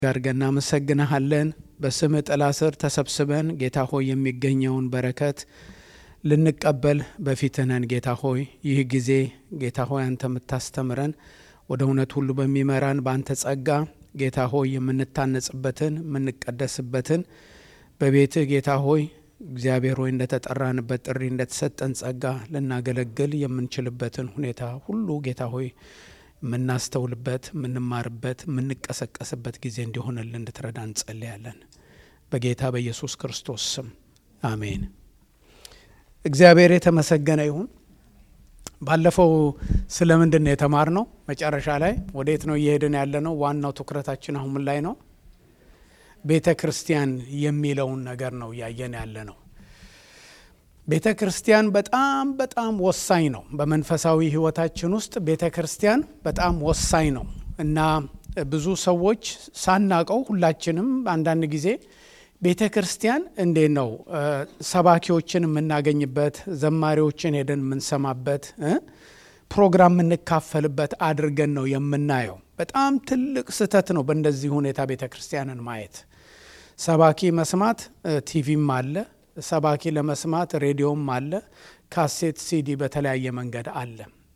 አድርገን እናመሰግንሃለን። በስምህ ጥላ ስር ተሰብስበን ጌታ ሆይ የሚገኘውን በረከት ልንቀበል በፊትህ ነን። ጌታ ሆይ ይህ ጊዜ ጌታ ሆይ አንተ የምታስተምረን ወደ እውነት ሁሉ በሚመራን በአንተ ጸጋ ጌታ ሆይ የምንታነጽበትን የምንቀደስበትን በቤትህ ጌታ ሆይ እግዚአብሔር ሆይ እንደተጠራንበት ጥሪ እንደተሰጠን ጸጋ ልናገለግል የምንችልበትን ሁኔታ ሁሉ ጌታ ሆይ የምናስተውልበት የምንማርበት የምንቀሰቀስበት ጊዜ እንዲሆንልን እንድትረዳ እንጸልያለን። በጌታ በኢየሱስ ክርስቶስ ስም አሜን። እግዚአብሔር የተመሰገነ ይሁን። ባለፈው ስለ ምንድን ነው የተማርነው? መጨረሻ ላይ ወዴት ነው እየሄድን ያለ ነው? ዋናው ትኩረታችን አሁን ምን ላይ ነው? ቤተ ክርስቲያን የሚለውን ነገር ነው እያየን ያለ ነው። ቤተ ክርስቲያን በጣም በጣም ወሳኝ ነው። በመንፈሳዊ ሕይወታችን ውስጥ ቤተ ክርስቲያን በጣም ወሳኝ ነው እና ብዙ ሰዎች ሳናቀው ሁላችንም አንዳንድ ጊዜ ቤተ ክርስቲያን እንዴት ነው ሰባኪዎችን የምናገኝበት፣ ዘማሪዎችን ሄደን የምንሰማበት፣ ፕሮግራም የምንካፈልበት አድርገን ነው የምናየው። በጣም ትልቅ ስህተት ነው በእንደዚህ ሁኔታ ቤተ ክርስቲያንን ማየት። ሰባኪ መስማት ቲቪም አለ ሰባኪ ለመስማት ሬዲዮም አለ፣ ካሴት ሲዲ በተለያየ መንገድ አለ።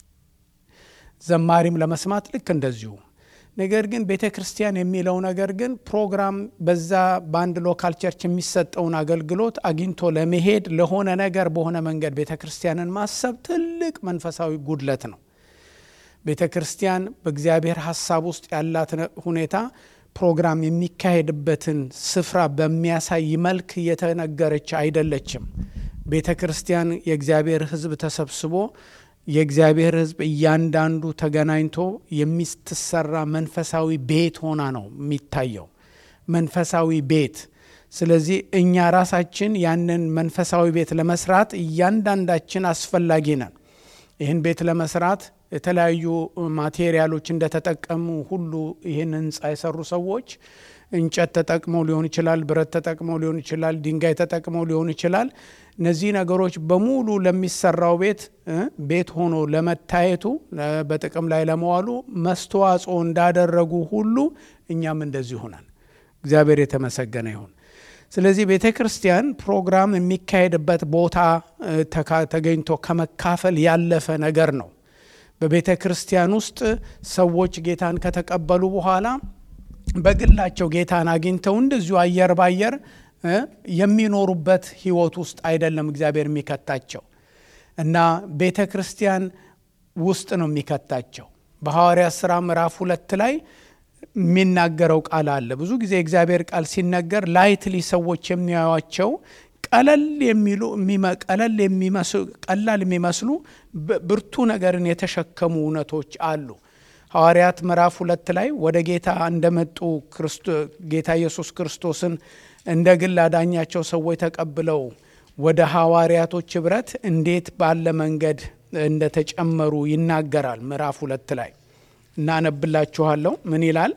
ዘማሪም ለመስማት ልክ እንደዚሁ። ነገር ግን ቤተ ክርስቲያን የሚለው ነገር ግን ፕሮግራም በዛ በአንድ ሎካል ቸርች የሚሰጠውን አገልግሎት አግኝቶ ለመሄድ ለሆነ ነገር በሆነ መንገድ ቤተ ክርስቲያንን ማሰብ ትልቅ መንፈሳዊ ጉድለት ነው። ቤተ ክርስቲያን በእግዚአብሔር ሀሳብ ውስጥ ያላት ሁኔታ ፕሮግራም የሚካሄድበትን ስፍራ በሚያሳይ መልክ የተነገረች አይደለችም። ቤተ ክርስቲያን የእግዚአብሔር ሕዝብ ተሰብስቦ የእግዚአብሔር ሕዝብ እያንዳንዱ ተገናኝቶ የምትሰራ መንፈሳዊ ቤት ሆና ነው የሚታየው፣ መንፈሳዊ ቤት። ስለዚህ እኛ ራሳችን ያንን መንፈሳዊ ቤት ለመስራት እያንዳንዳችን አስፈላጊ ነን። ይህን ቤት ለመስራት የተለያዩ ማቴሪያሎች እንደተጠቀሙ ሁሉ ይህን ህንፃ የሰሩ ሰዎች እንጨት ተጠቅመው ሊሆን ይችላል፣ ብረት ተጠቅመው ሊሆን ይችላል፣ ድንጋይ ተጠቅመው ሊሆን ይችላል። እነዚህ ነገሮች በሙሉ ለሚሰራው ቤት ቤት ሆኖ ለመታየቱ በጥቅም ላይ ለመዋሉ መስተዋጽኦ እንዳደረጉ ሁሉ እኛም እንደዚህ ሆናል። እግዚአብሔር የተመሰገነ ይሁን። ስለዚህ ቤተ ክርስቲያን ፕሮግራም የሚካሄድበት ቦታ ተገኝቶ ከመካፈል ያለፈ ነገር ነው። በቤተ ክርስቲያን ውስጥ ሰዎች ጌታን ከተቀበሉ በኋላ በግላቸው ጌታን አግኝተው እንደዚሁ አየር ባየር የሚኖሩበት ህይወት ውስጥ አይደለም እግዚአብሔር የሚከታቸው እና ቤተ ክርስቲያን ውስጥ ነው የሚከታቸው። በሐዋርያት ሥራ ምዕራፍ ሁለት ላይ የሚናገረው ቃል አለ። ብዙ ጊዜ እግዚአብሔር ቃል ሲነገር ላይትሊ ሰዎች የሚያዩቸው ቀለል የሚሉ ቀለል የሚመስሉ ቀላል የሚመስሉ ብርቱ ነገርን የተሸከሙ እውነቶች አሉ። ሐዋርያት ምዕራፍ ሁለት ላይ ወደ ጌታ እንደመጡ ጌታ ኢየሱስ ክርስቶስን እንደ ግል አዳኛቸው ሰዎች ተቀብለው ወደ ሐዋርያቶች ኅብረት እንዴት ባለ መንገድ እንደተጨመሩ ይናገራል። ምዕራፍ ሁለት ላይ እናነብላችኋለሁ። ምን ይላል?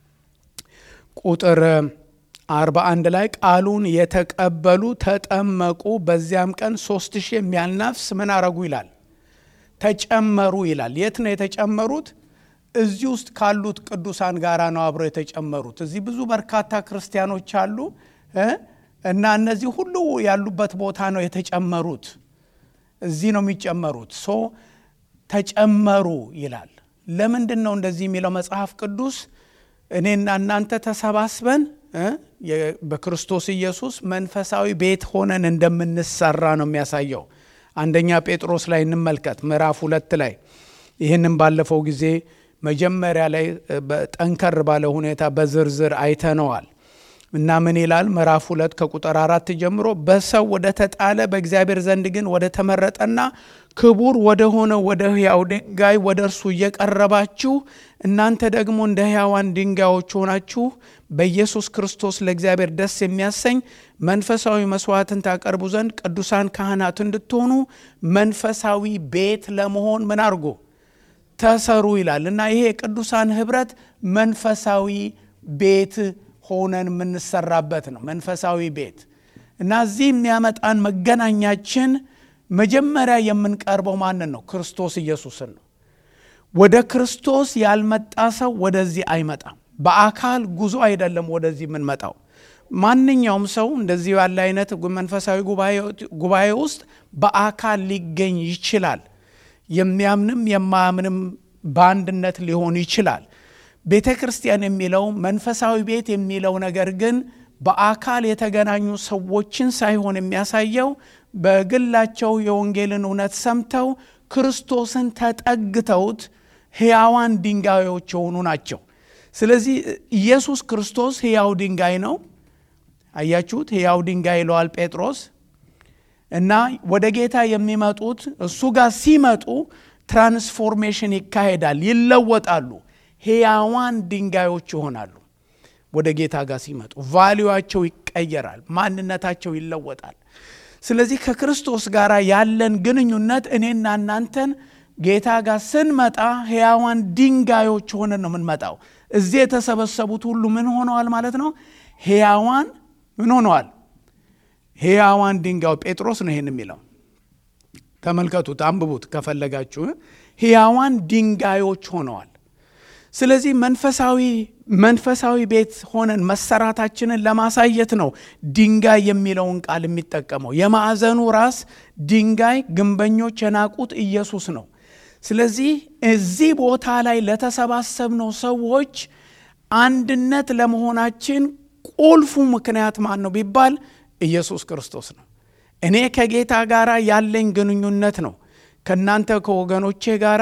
ቁጥር አርባ አንድ ላይ ቃሉን የተቀበሉ ተጠመቁ፣ በዚያም ቀን ሶስት ሺህ የሚያህል ነፍስ ምን አረጉ ይላል? ተጨመሩ ይላል። የት ነው የተጨመሩት? እዚህ ውስጥ ካሉት ቅዱሳን ጋራ ነው አብረው የተጨመሩት። እዚህ ብዙ በርካታ ክርስቲያኖች አሉ እና እነዚህ ሁሉ ያሉበት ቦታ ነው የተጨመሩት። እዚህ ነው የሚጨመሩት። ሶ ተጨመሩ ይላል። ለምንድን ነው እንደዚህ የሚለው መጽሐፍ ቅዱስ? እኔና እናንተ ተሰባስበን በክርስቶስ ኢየሱስ መንፈሳዊ ቤት ሆነን እንደምንሰራ ነው የሚያሳየው። አንደኛ ጴጥሮስ ላይ እንመልከት፣ ምዕራፍ ሁለት ላይ ይህንም ባለፈው ጊዜ መጀመሪያ ላይ ጠንከር ባለ ሁኔታ በዝርዝር አይተነዋል እና ምን ይላል? ምዕራፍ ሁለት ከቁጥር አራት ጀምሮ በሰው ወደ ተጣለ በእግዚአብሔር ዘንድ ግን ወደ ተመረጠና ክቡር ወደ ሆነ ወደ ሕያው ድንጋይ ወደ እርሱ እየቀረባችሁ እናንተ ደግሞ እንደ ሕያዋን ድንጋዮች ሆናችሁ በኢየሱስ ክርስቶስ ለእግዚአብሔር ደስ የሚያሰኝ መንፈሳዊ መስዋዕትን ታቀርቡ ዘንድ ቅዱሳን ካህናት እንድትሆኑ መንፈሳዊ ቤት ለመሆን ምን አድርጎ ተሰሩ ይላል እና ይሄ የቅዱሳን ኅብረት መንፈሳዊ ቤት ሆነን የምንሰራበት ነው። መንፈሳዊ ቤት እና እዚህ የሚያመጣን መገናኛችን መጀመሪያ የምንቀርበው ማንን ነው? ክርስቶስ ኢየሱስን ነው። ወደ ክርስቶስ ያልመጣ ሰው ወደዚህ አይመጣም። በአካል ጉዞ አይደለም ወደዚህ የምንመጣው። ማንኛውም ሰው እንደዚህ ያለ አይነት መንፈሳዊ ጉባኤ ውስጥ በአካል ሊገኝ ይችላል። የሚያምንም የማያምንም በአንድነት ሊሆን ይችላል። ቤተ ክርስቲያን የሚለው መንፈሳዊ ቤት የሚለው ነገር ግን በአካል የተገናኙ ሰዎችን ሳይሆን የሚያሳየው በግላቸው የወንጌልን እውነት ሰምተው ክርስቶስን ተጠግተውት ሕያዋን ድንጋዮች የሆኑ ናቸው። ስለዚህ ኢየሱስ ክርስቶስ ሕያው ድንጋይ ነው። አያችሁት? ሕያው ድንጋይ ይለዋል ጴጥሮስ። እና ወደ ጌታ የሚመጡት እሱ ጋር ሲመጡ ትራንስፎርሜሽን ይካሄዳል፣ ይለወጣሉ፣ ሕያዋን ድንጋዮች ይሆናሉ። ወደ ጌታ ጋር ሲመጡ ቫሊዋቸው ይቀየራል፣ ማንነታቸው ይለወጣል። ስለዚህ ከክርስቶስ ጋር ያለን ግንኙነት እኔና እናንተን ጌታ ጋር ስንመጣ ሕያዋን ድንጋዮች ሆነን ነው የምንመጣው። እዚህ የተሰበሰቡት ሁሉ ምን ሆነዋል ማለት ነው? ሕያዋን ምን ሆነዋል? ሕያዋን ድንጋዩ ጴጥሮስ ነው ይህን የሚለው። ተመልከቱት፣ አንብቡት ከፈለጋችሁ። ሕያዋን ድንጋዮች ሆነዋል። ስለዚህ መንፈሳዊ መንፈሳዊ ቤት ሆነን መሰራታችንን ለማሳየት ነው ድንጋይ የሚለውን ቃል የሚጠቀመው። የማዕዘኑ ራስ ድንጋይ ግንበኞች የናቁት ኢየሱስ ነው። ስለዚህ እዚህ ቦታ ላይ ለተሰባሰብነው ሰዎች አንድነት ለመሆናችን ቁልፉ ምክንያት ማን ነው ቢባል ኢየሱስ ክርስቶስ ነው። እኔ ከጌታ ጋር ያለኝ ግንኙነት ነው ከእናንተ ከወገኖቼ ጋር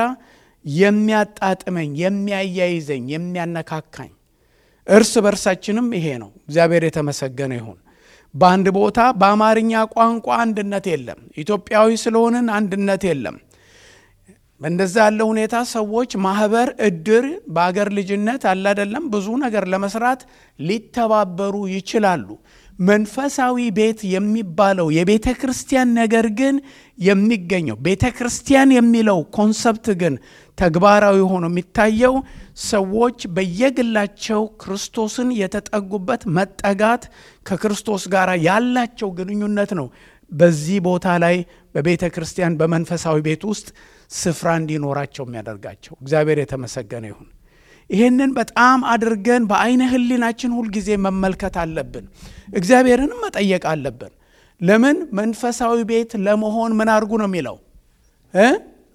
የሚያጣጥመኝ፣ የሚያያይዘኝ፣ የሚያነካካኝ እርስ በርሳችንም ይሄ ነው። እግዚአብሔር የተመሰገነ ይሁን። በአንድ ቦታ በአማርኛ ቋንቋ አንድነት የለም። ኢትዮጵያዊ ስለሆንን አንድነት የለም። በእንደዛ ያለ ሁኔታ ሰዎች ማህበር፣ እድር በአገር ልጅነት አለ አይደለም ብዙ ነገር ለመስራት ሊተባበሩ ይችላሉ። መንፈሳዊ ቤት የሚባለው የቤተ ክርስቲያን ነገር ግን የሚገኘው ቤተ ክርስቲያን የሚለው ኮንሰፕት ግን ተግባራዊ ሆኖ የሚታየው ሰዎች በየግላቸው ክርስቶስን የተጠጉበት መጠጋት ከክርስቶስ ጋር ያላቸው ግንኙነት ነው። በዚህ ቦታ ላይ በቤተ ክርስቲያን በመንፈሳዊ ቤት ውስጥ ስፍራ እንዲኖራቸው የሚያደርጋቸው እግዚአብሔር የተመሰገነ ይሁን። ይህንን በጣም አድርገን በአይነ ህሊናችን ሁልጊዜ መመልከት አለብን። እግዚአብሔርንም መጠየቅ አለብን። ለምን መንፈሳዊ ቤት ለመሆን ምን አድርጉ ነው የሚለው እ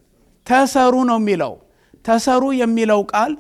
ተሰሩ ነው የሚለው። ተሰሩ የሚለው ቃል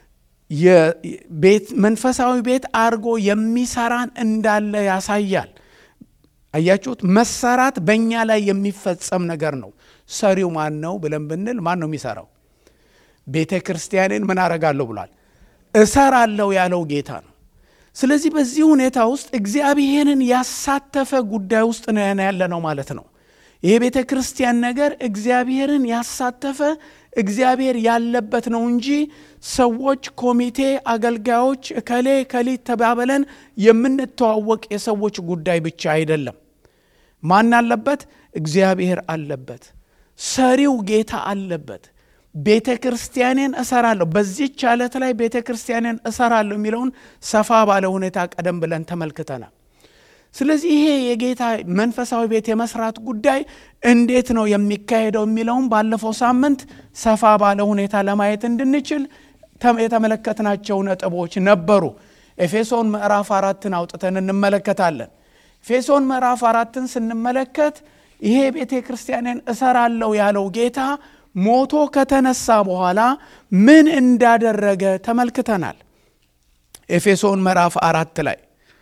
መንፈሳዊ ቤት አድርጎ የሚሰራን እንዳለ ያሳያል። አያችሁት? መሰራት በእኛ ላይ የሚፈጸም ነገር ነው። ሰሪው ማን ነው ብለን ብንል ማን ነው የሚሰራው? ቤተ ክርስቲያንን ምን አረጋለሁ ብሏል? እሰራለሁ ያለው ጌታ ነው። ስለዚህ በዚህ ሁኔታ ውስጥ እግዚአብሔርን ያሳተፈ ጉዳይ ውስጥ ነው ያለ ነው ማለት ነው። ይሄ ቤተ ክርስቲያን ነገር እግዚአብሔርን ያሳተፈ እግዚአብሔር ያለበት ነው እንጂ ሰዎች፣ ኮሚቴ፣ አገልጋዮች እከሌ ከሊት ተባብለን የምንተዋወቅ የሰዎች ጉዳይ ብቻ አይደለም። ማን አለበት? እግዚአብሔር አለበት። ሰሪው ጌታ አለበት። ቤተ ክርስቲያኔን እሰራለሁ፣ በዚች ዓለት ላይ ቤተ ክርስቲያኔን እሰራለሁ የሚለውን ሰፋ ባለ ሁኔታ ቀደም ብለን ተመልክተናል። ስለዚህ ይሄ የጌታ መንፈሳዊ ቤት የመስራት ጉዳይ እንዴት ነው የሚካሄደው የሚለውን ባለፈው ሳምንት ሰፋ ባለ ሁኔታ ለማየት እንድንችል የተመለከትናቸው ነጥቦች ነበሩ። ኤፌሶን ምዕራፍ አራትን አውጥተን እንመለከታለን። ኤፌሶን ምዕራፍ አራትን ስንመለከት ይሄ ቤተ ክርስቲያንን እሰራለሁ ያለው ጌታ ሞቶ ከተነሳ በኋላ ምን እንዳደረገ ተመልክተናል። ኤፌሶን ምዕራፍ አራት ላይ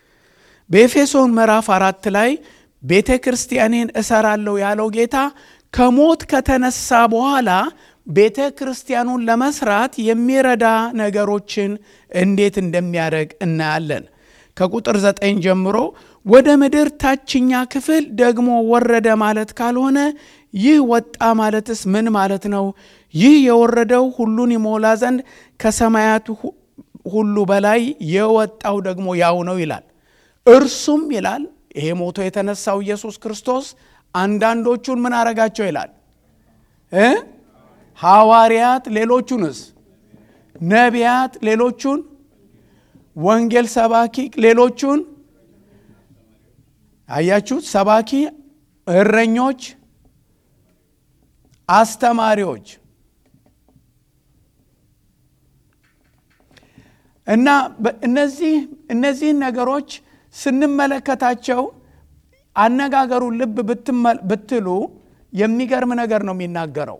በኤፌሶን ምዕራፍ አራት ላይ ቤተ ክርስቲያኔን እሰራለሁ ያለው ጌታ ከሞት ከተነሳ በኋላ ቤተ ክርስቲያኑን ለመስራት የሚረዳ ነገሮችን እንዴት እንደሚያደርግ እናያለን። ከቁጥር ዘጠኝ ጀምሮ ወደ ምድር ታችኛ ክፍል ደግሞ ወረደ ማለት ካልሆነ ይህ ወጣ ማለትስ ምን ማለት ነው? ይህ የወረደው ሁሉን ይሞላ ዘንድ ከሰማያት ሁሉ በላይ የወጣው ደግሞ ያው ነው ይላል። እርሱም ይላል ይሄ ሞቶ የተነሳው ኢየሱስ ክርስቶስ አንዳንዶቹን ምን አረጋቸው ይላል እ ሐዋርያት፣ ሌሎቹንስ ነቢያት፣ ሌሎቹን ወንጌል ሰባኪ፣ ሌሎቹን አያችሁት፣ ሰባኪ፣ እረኞች፣ አስተማሪዎች እና እነዚህ እነዚህን ነገሮች ስንመለከታቸው አነጋገሩን ልብ ብትሉ የሚገርም ነገር ነው የሚናገረው።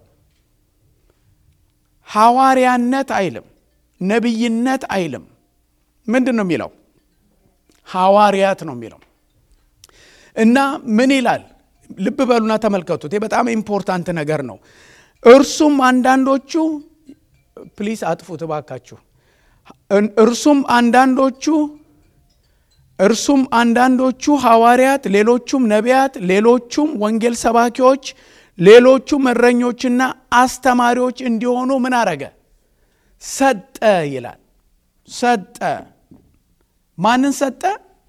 ሐዋርያነት አይልም፣ ነቢይነት አይልም። ምንድን ነው የሚለው? ሐዋርያት ነው የሚለው እና ምን ይላል? ልብ በሉና ተመልከቱት። በጣም ኢምፖርታንት ነገር ነው። እርሱም አንዳንዶቹ ፕሊስ አጥፉት እባካችሁ። እርሱም አንዳንዶቹ እርሱም አንዳንዶቹ ሐዋርያት፣ ሌሎቹም ነቢያት፣ ሌሎቹም ወንጌል ሰባኪዎች፣ ሌሎቹም እረኞችና አስተማሪዎች እንዲሆኑ ምን አረገ? ሰጠ ይላል። ሰጠ። ማንን ሰጠ?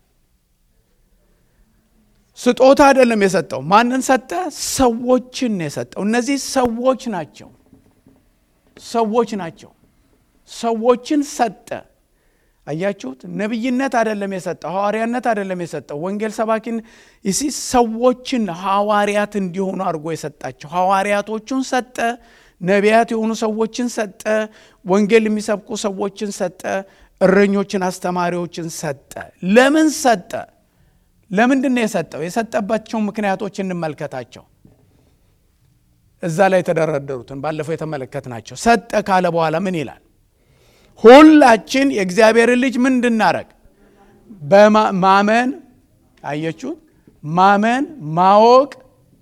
ስጦታ አይደለም የሰጠው። ማንን ሰጠ? ሰዎችን ነው የሰጠው። እነዚህ ሰዎች ናቸው። ሰዎች ናቸው። ሰዎችን ሰጠ። አያችሁት? ነቢይነት አይደለም የሰጠው፣ ሐዋርያነት አይደለም የሰጠው፣ ወንጌል ሰባኪን ይሲ ሰዎችን ሐዋርያት እንዲሆኑ አድርጎ የሰጣቸው ሐዋርያቶቹን ሰጠ። ነቢያት የሆኑ ሰዎችን ሰጠ። ወንጌል የሚሰብኩ ሰዎችን ሰጠ። እረኞችን፣ አስተማሪዎችን ሰጠ። ለምን ሰጠ? ለምንድን ነው የሰጠው? የሰጠባቸው ምክንያቶች እንመልከታቸው። እዛ ላይ የተደረደሩትን ባለፈው የተመለከትናቸው። ሰጠ ካለ በኋላ ምን ይላል? ሁላችን የእግዚአብሔርን ልጅ ምን እንድናረግ በማመን አየችሁት? ማመን ማወቅ፣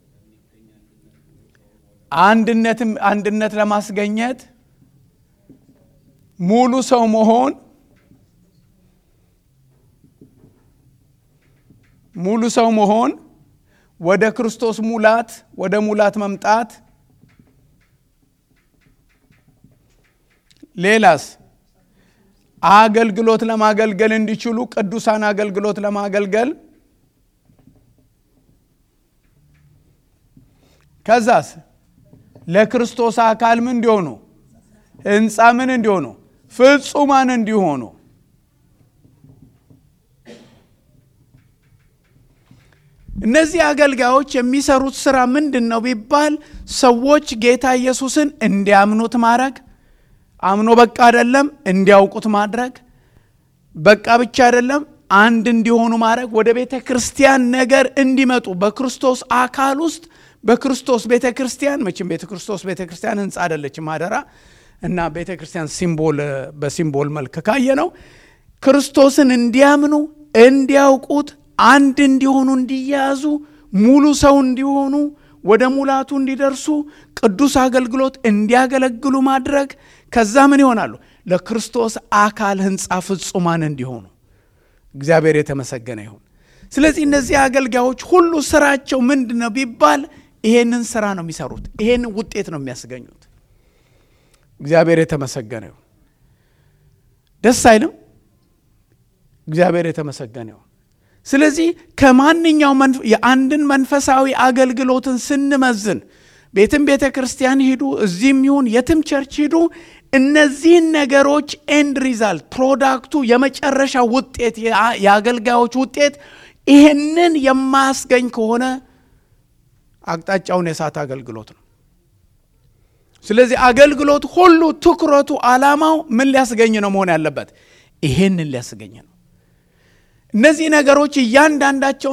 አንድነትም አንድነት ለማስገኘት ሙሉ ሰው መሆን ሙሉ ሰው መሆን ወደ ክርስቶስ ሙላት ወደ ሙላት መምጣት ሌላስ አገልግሎት ለማገልገል እንዲችሉ ቅዱሳን አገልግሎት ለማገልገል ከዛስ ለክርስቶስ አካል ምን እንዲሆኑ ህንፃ ምን እንዲሆኑ ፍጹማን እንዲሆኑ እነዚህ አገልጋዮች የሚሰሩት ስራ ምንድን ነው ቢባል ሰዎች ጌታ ኢየሱስን እንዲያምኑት ማድረግ አምኖ በቃ አይደለም እንዲያውቁት ማድረግ በቃ ብቻ አይደለም አንድ እንዲሆኑ ማድረግ ወደ ቤተ ክርስቲያን ነገር እንዲመጡ በክርስቶስ አካል ውስጥ በክርስቶስ ቤተ ክርስቲያን መቼም ቤተ ክርስቶስ ቤተ ክርስቲያን ህንፃ አይደለችም አደራ እና ቤተ ክርስቲያን ሲምቦል በሲምቦል መልክ ካየ ነው ክርስቶስን እንዲያምኑ እንዲያውቁት አንድ እንዲሆኑ እንዲያዙ ሙሉ ሰው እንዲሆኑ ወደ ሙላቱ እንዲደርሱ ቅዱስ አገልግሎት እንዲያገለግሉ ማድረግ ከዛ ምን ይሆናሉ ለክርስቶስ አካል ህንፃ ፍጹማን እንዲሆኑ እግዚአብሔር የተመሰገነ ይሁን ስለዚህ እነዚህ አገልጋዮች ሁሉ ስራቸው ምንድን ነው ቢባል ይሄንን ስራ ነው የሚሰሩት ይሄንን ውጤት ነው የሚያስገኙት እግዚአብሔር የተመሰገነ ይሁን ደስ አይልም እግዚአብሔር የተመሰገነ ይሁን ስለዚህ ከማንኛው የአንድን መንፈሳዊ አገልግሎትን ስንመዝን ቤትም ቤተ ክርስቲያን ሂዱ እዚህም ይሁን የትም ቸርች ሂዱ እነዚህን ነገሮች ኤንድ ሪዛልት ፕሮዳክቱ የመጨረሻ ውጤት የአገልጋዮች ውጤት ይህንን የማያስገኝ ከሆነ አቅጣጫውን የሳት አገልግሎት ነው ስለዚህ አገልግሎት ሁሉ ትኩረቱ አላማው ምን ሊያስገኝ ነው መሆን ያለበት ይሄንን ሊያስገኝ ነው እነዚህ ነገሮች እያንዳንዳቸውን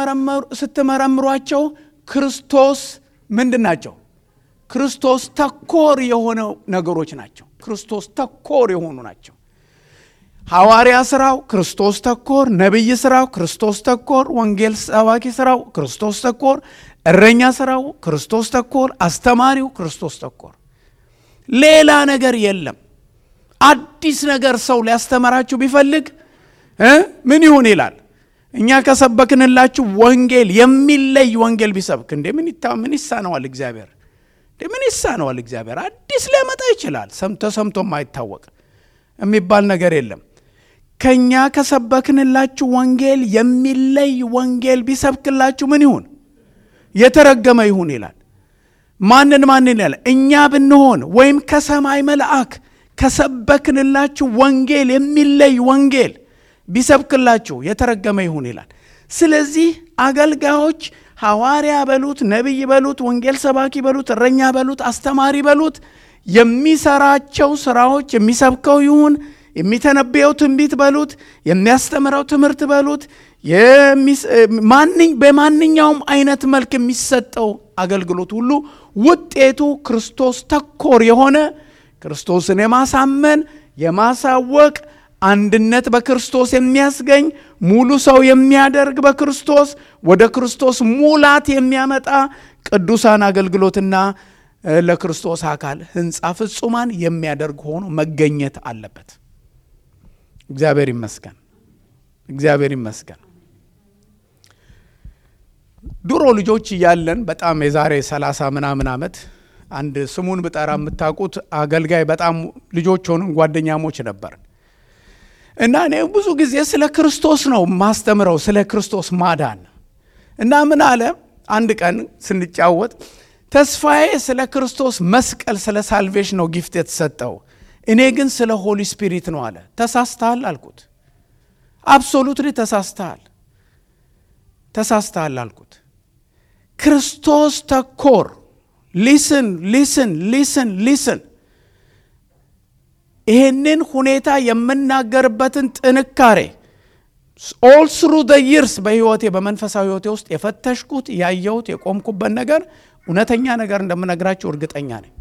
ስትመረምሯቸው ክርስቶስ ምንድን ናቸው ክርስቶስ ተኮር የሆነ ነገሮች ናቸው ክርስቶስ ተኮር የሆኑ ናቸው ሐዋርያ ስራው ክርስቶስ ተኮር ነቢይ ስራው ክርስቶስ ተኮር ወንጌል ሰባኪ ስራው ክርስቶስ ተኮር እረኛ ስራው ክርስቶስ ተኮር አስተማሪው ክርስቶስ ተኮር ሌላ ነገር የለም አዲስ ነገር ሰው ሊያስተምራችሁ ቢፈልግ ምን ይሁን ይላል እኛ ከሰበክንላችሁ ወንጌል የሚለይ ወንጌል ቢሰብክ እንዴ ምን ይሳነዋል እግዚአብሔር ምን ይሳነዋል እግዚአብሔር አዲስ ሊያመጣ ይችላል ተሰምቶ ማይታወቅ የሚባል ነገር የለም ከእኛ ከሰበክንላችሁ ወንጌል የሚለይ ወንጌል ቢሰብክላችሁ ምን ይሁን የተረገመ ይሁን ይላል ማንን ማንን ይላል እኛ ብንሆን ወይም ከሰማይ መልአክ ከሰበክንላችሁ ወንጌል የሚለይ ወንጌል ቢሰብክላችሁ የተረገመ ይሁን ይላል ስለዚህ አገልጋዮች ሐዋርያ በሉት ነቢይ በሉት ወንጌል ሰባኪ በሉት እረኛ በሉት አስተማሪ በሉት የሚሰራቸው ስራዎች የሚሰብከው ይሁን የሚተነበየው ትንቢት በሉት፣ የሚያስተምረው ትምህርት በሉት፣ በማንኛውም አይነት መልክ የሚሰጠው አገልግሎት ሁሉ ውጤቱ ክርስቶስ ተኮር የሆነ ክርስቶስን የማሳመን የማሳወቅ አንድነት በክርስቶስ የሚያስገኝ ሙሉ ሰው የሚያደርግ በክርስቶስ ወደ ክርስቶስ ሙላት የሚያመጣ ቅዱሳን አገልግሎትና ለክርስቶስ አካል ሕንፃ ፍጹማን የሚያደርግ ሆኖ መገኘት አለበት። እግዚአብሔር ይመስገን፣ እግዚአብሔር ይመስገን። ድሮ ልጆች እያለን በጣም የዛሬ ሰላሳ ምናምን ዓመት አንድ ስሙን ብጠራ የምታውቁት አገልጋይ በጣም ልጆች ሆኑን ጓደኛሞች ነበር እና እኔ ብዙ ጊዜ ስለ ክርስቶስ ነው ማስተምረው፣ ስለ ክርስቶስ ማዳን እና ምን አለ አንድ ቀን ስንጫወት ተስፋዬ ስለ ክርስቶስ መስቀል ስለ ሳልቬሽን ነው ጊፍት የተሰጠው፣ እኔ ግን ስለ ሆሊ ስፒሪት ነው አለ። ተሳስተሃል አልኩት። አብሶሉትሊ ተሳስተሃል፣ ተሳስተሃል አልኩት። ክርስቶስ ተኮር ሊስን ሊስን ሊስን ሊስን ይህንን ሁኔታ የምናገርበትን ጥንካሬ ኦል ስሩ ደ ይርስ በህይወቴ በመንፈሳዊ ህይወቴ ውስጥ የፈተሽኩት ያየሁት የቆምኩበት ነገር እውነተኛ ነገር እንደምነግራችሁ እርግጠኛ ነኝ።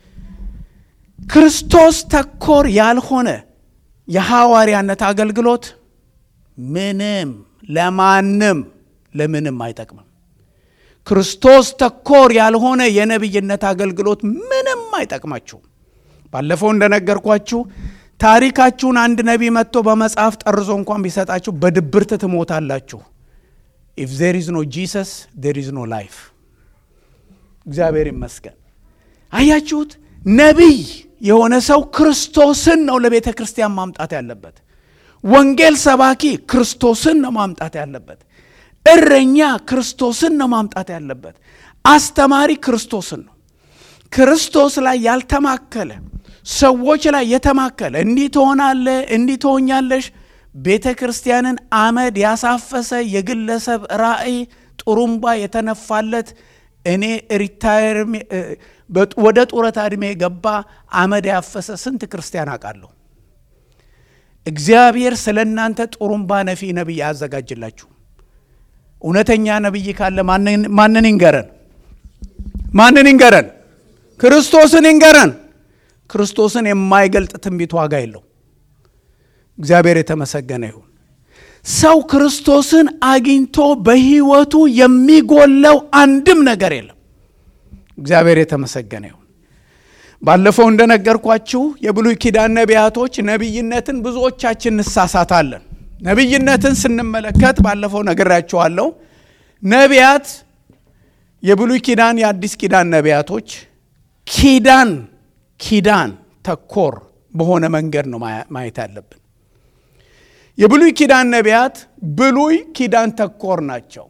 ክርስቶስ ተኮር ያልሆነ የሐዋርያነት አገልግሎት ምንም ለማንም ለምንም አይጠቅምም። ክርስቶስ ተኮር ያልሆነ የነቢይነት አገልግሎት ምንም አይጠቅማችሁም። ባለፈው እንደነገርኳችሁ ታሪካችሁን አንድ ነቢይ መጥቶ በመጽሐፍ ጠርዞ እንኳን ቢሰጣችሁ በድብርት ትሞታላችሁ። ኢፍ ዜር ኢዝ ኖ ጂሰስ ዜር ኢዝ ኖ ላይፍ። እግዚአብሔር ይመስገን። አያችሁት? ነቢይ የሆነ ሰው ክርስቶስን ነው ለቤተ ክርስቲያን ማምጣት ያለበት። ወንጌል ሰባኪ ክርስቶስን ነው ማምጣት ያለበት። እረኛ ክርስቶስን ነው ማምጣት ያለበት። አስተማሪ ክርስቶስን ነው። ክርስቶስ ላይ ያልተማከለ ሰዎች ላይ የተማከለ እንዲህ ትሆናለ እንዲህ ትሆኛለሽ ቤተ ክርስቲያንን አመድ ያሳፈሰ የግለሰብ ራእይ ጥሩምባ የተነፋለት እኔ ሪታየር ወደ ጡረታ ዕድሜ የገባ አመድ ያፈሰ ስንት ክርስቲያን አውቃለሁ። እግዚአብሔር ስለ እናንተ ጥሩምባ ነፊ ነቢይ አያዘጋጅላችሁ። እውነተኛ ነቢይ ካለ ማንን ይንገረን? ማንን ይንገረን? ክርስቶስን ይንገረን። ክርስቶስን የማይገልጥ ትንቢት ዋጋ የለው። እግዚአብሔር የተመሰገነ ይሁን። ሰው ክርስቶስን አግኝቶ በሕይወቱ የሚጎለው አንድም ነገር የለም። እግዚአብሔር የተመሰገነ ይሁን። ባለፈው እንደነገርኳችሁ የብሉይ ኪዳን ነቢያቶች ነቢይነትን ብዙዎቻችን እንሳሳታለን። ነቢይነትን ስንመለከት ባለፈው ነግራችኋለሁ። ነቢያት የብሉይ ኪዳን የአዲስ ኪዳን ነቢያቶች ኪዳን ኪዳን ተኮር በሆነ መንገድ ነው ማየት ያለብን። የብሉይ ኪዳን ነቢያት ብሉይ ኪዳን ተኮር ናቸው።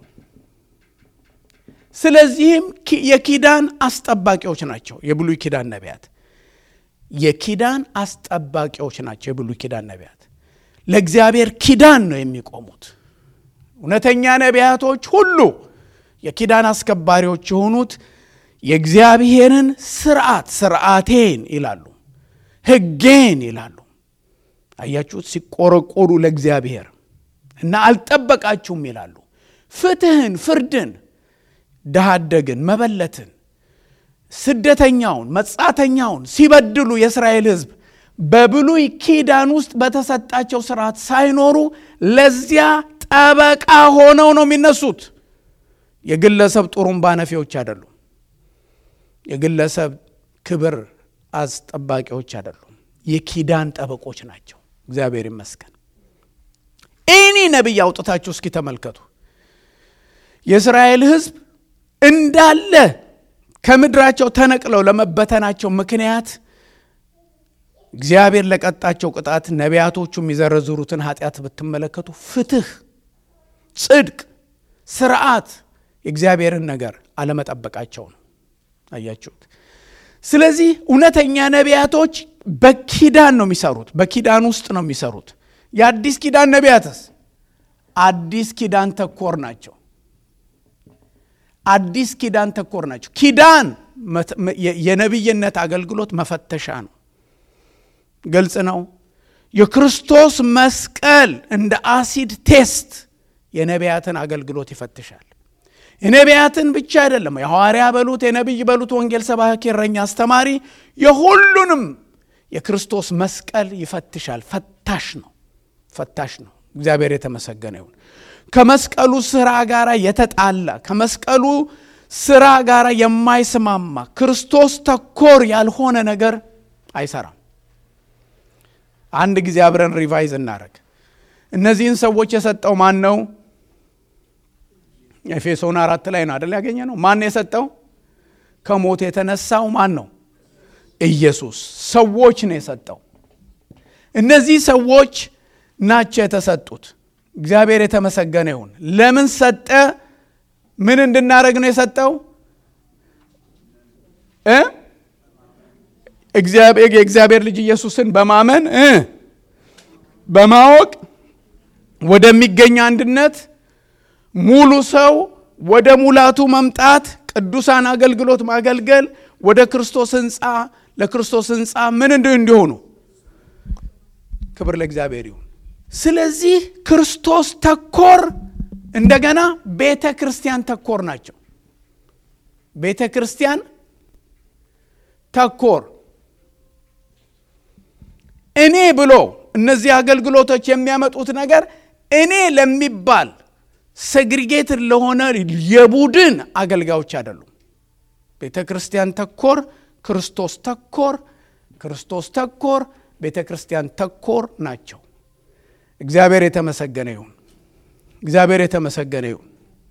ስለዚህም የኪዳን አስጠባቂዎች ናቸው። የብሉይ ኪዳን ነቢያት የኪዳን አስጠባቂዎች ናቸው። የብሉይ ኪዳን ነቢያት ለእግዚአብሔር ኪዳን ነው የሚቆሙት። እውነተኛ ነቢያቶች ሁሉ የኪዳን አስከባሪዎች የሆኑት የእግዚአብሔርን ስርዓት ስርዓቴን ይላሉ፣ ሕጌን ይላሉ። አያችሁት? ሲቆረቆሩ ለእግዚአብሔር እና አልጠበቃችሁም ይላሉ። ፍትህን፣ ፍርድን፣ ድሃ አደግን፣ መበለትን፣ ስደተኛውን፣ መጻተኛውን ሲበድሉ የእስራኤል ሕዝብ በብሉይ ኪዳን ውስጥ በተሰጣቸው ስርዓት ሳይኖሩ ለዚያ ጠበቃ ሆነው ነው የሚነሱት። የግለሰብ ጡሩምባ ነፊዎች አይደሉም። የግለሰብ ክብር አስጠባቂዎች አይደሉም። የኪዳን ጠበቆች ናቸው። እግዚአብሔር ይመስገን። ኤኒ ነቢይ አውጥታችሁ እስኪ ተመልከቱ። የእስራኤል ሕዝብ እንዳለ ከምድራቸው ተነቅለው ለመበተናቸው ምክንያት እግዚአብሔር ለቀጣቸው ቅጣት ነቢያቶቹ የሚዘረዝሩትን ኃጢአት ብትመለከቱ ፍትህ፣ ጽድቅ፣ ስርዓት የእግዚአብሔርን ነገር አለመጠበቃቸው ነው። አያችሁት? ስለዚህ እውነተኛ ነቢያቶች በኪዳን ነው የሚሰሩት፣ በኪዳን ውስጥ ነው የሚሰሩት። የአዲስ ኪዳን ነቢያትስ አዲስ ኪዳን ተኮር ናቸው። አዲስ ኪዳን ተኮር ናቸው። ኪዳን የነቢይነት አገልግሎት መፈተሻ ነው። ግልጽ ነው። የክርስቶስ መስቀል እንደ አሲድ ቴስት የነቢያትን አገልግሎት ይፈትሻል። የነቢያትን ብቻ አይደለም፣ የሐዋርያ በሉት የነቢይ በሉት ወንጌል ሰባኪ፣ እረኛ፣ አስተማሪ የሁሉንም የክርስቶስ መስቀል ይፈትሻል። ፈታሽ ነው፣ ፈታሽ ነው። እግዚአብሔር የተመሰገነ ይሁን። ከመስቀሉ ስራ ጋር የተጣላ ከመስቀሉ ስራ ጋር የማይስማማ ክርስቶስ ተኮር ያልሆነ ነገር አይሰራም። አንድ ጊዜ አብረን ሪቫይዝ እናደረግ። እነዚህን ሰዎች የሰጠው ማን ነው? ኤፌሶን አራት ላይ ነው አደል ያገኘ ነው። ማን የሰጠው? ከሞት የተነሳው ማን ነው? ኢየሱስ። ሰዎች ነው የሰጠው። እነዚህ ሰዎች ናቸው የተሰጡት። እግዚአብሔር የተመሰገነ ይሁን። ለምን ሰጠ? ምን እንድናደረግ ነው የሰጠው? እ የእግዚአብሔር ልጅ ኢየሱስን በማመን እ በማወቅ ወደሚገኝ አንድነት ሙሉ ሰው ወደ ሙላቱ መምጣት ቅዱሳን አገልግሎት ማገልገል ወደ ክርስቶስ ህንፃ ለክርስቶስ ህንፃ ምን እንዲሆኑ ክብር ለእግዚአብሔር ይሁን። ስለዚህ ክርስቶስ ተኮር እንደገና ቤተ ክርስቲያን ተኮር ናቸው። ቤተ ክርስቲያን ተኮር እኔ ብሎ እነዚህ አገልግሎቶች የሚያመጡት ነገር እኔ ለሚባል ሰግሪጌትድ ለሆነ የቡድን አገልጋዮች አይደሉም። ቤተ ክርስቲያን ተኮር፣ ክርስቶስ ተኮር፣ ክርስቶስ ተኮር፣ ቤተ ክርስቲያን ተኮር ናቸው። እግዚአብሔር የተመሰገነ ይሁን። እግዚአብሔር የተመሰገነ ይሁን።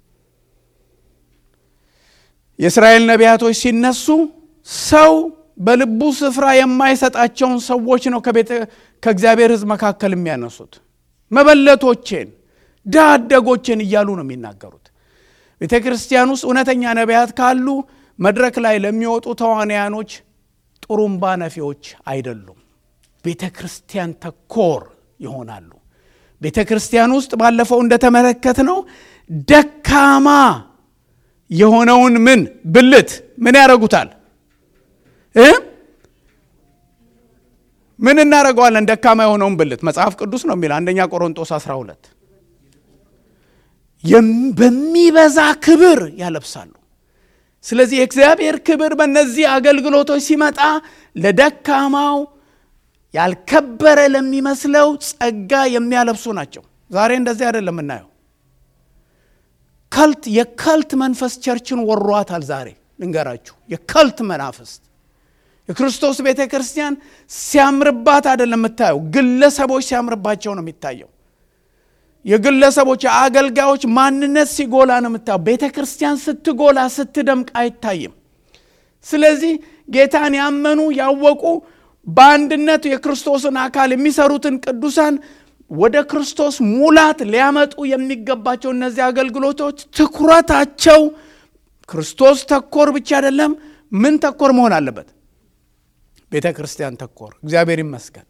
የእስራኤል ነቢያቶች ሲነሱ ሰው በልቡ ስፍራ የማይሰጣቸውን ሰዎች ነው ከእግዚአብሔር ሕዝብ መካከል የሚያነሱት። መበለቶቼን ድሃ አደጎቼን እያሉ ነው የሚናገሩት። ቤተ ክርስቲያን ውስጥ እውነተኛ ነቢያት ካሉ መድረክ ላይ ለሚወጡ ተዋንያኖች ጥሩምባ ነፊዎች አይደሉም። ቤተ ክርስቲያን ተኮር ይሆናሉ። ቤተ ክርስቲያን ውስጥ ባለፈው እንደተመለከት ነው ደካማ የሆነውን ምን ብልት ምን ያደርጉታል እ ምን እናደርገዋለን? ደካማ የሆነውን ብልት መጽሐፍ ቅዱስ ነው የሚል አንደኛ ቆሮንጦስ 12 በሚበዛ ክብር ያለብሳሉ። ስለዚህ የእግዚአብሔር ክብር በእነዚህ አገልግሎቶች ሲመጣ ለደካማው ያልከበረ ለሚመስለው ጸጋ የሚያለብሱ ናቸው። ዛሬ እንደዚህ አይደለም የምናየው። ከልት የከልት መንፈስ ቸርችን ወሯታል። ዛሬ ልንገራችሁ፣ የከልት መናፍስት የክርስቶስ ቤተ ክርስቲያን ሲያምርባት አይደለም የምታየው፣ ግለሰቦች ሲያምርባቸው ነው የሚታየው። የግለሰቦች የአገልጋዮች ማንነት ሲጎላ ነው የምታየው። ቤተ ክርስቲያን ስትጎላ ስትደምቅ አይታይም። ስለዚህ ጌታን ያመኑ ያወቁ በአንድነት የክርስቶስን አካል የሚሰሩትን ቅዱሳን ወደ ክርስቶስ ሙላት ሊያመጡ የሚገባቸው እነዚህ አገልግሎቶች ትኩረታቸው ክርስቶስ ተኮር ብቻ አይደለም። ምን ተኮር መሆን አለበት? ቤተ ክርስቲያን ተኮር። እግዚአብሔር ይመስገን።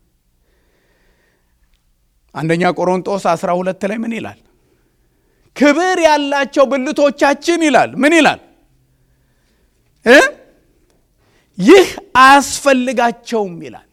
አንደኛ ቆሮንጦስ 12 ላይ ምን ይላል? ክብር ያላቸው ብልቶቻችን ይላል። ምን ይላል እ ይህ አያስፈልጋቸውም ይላል።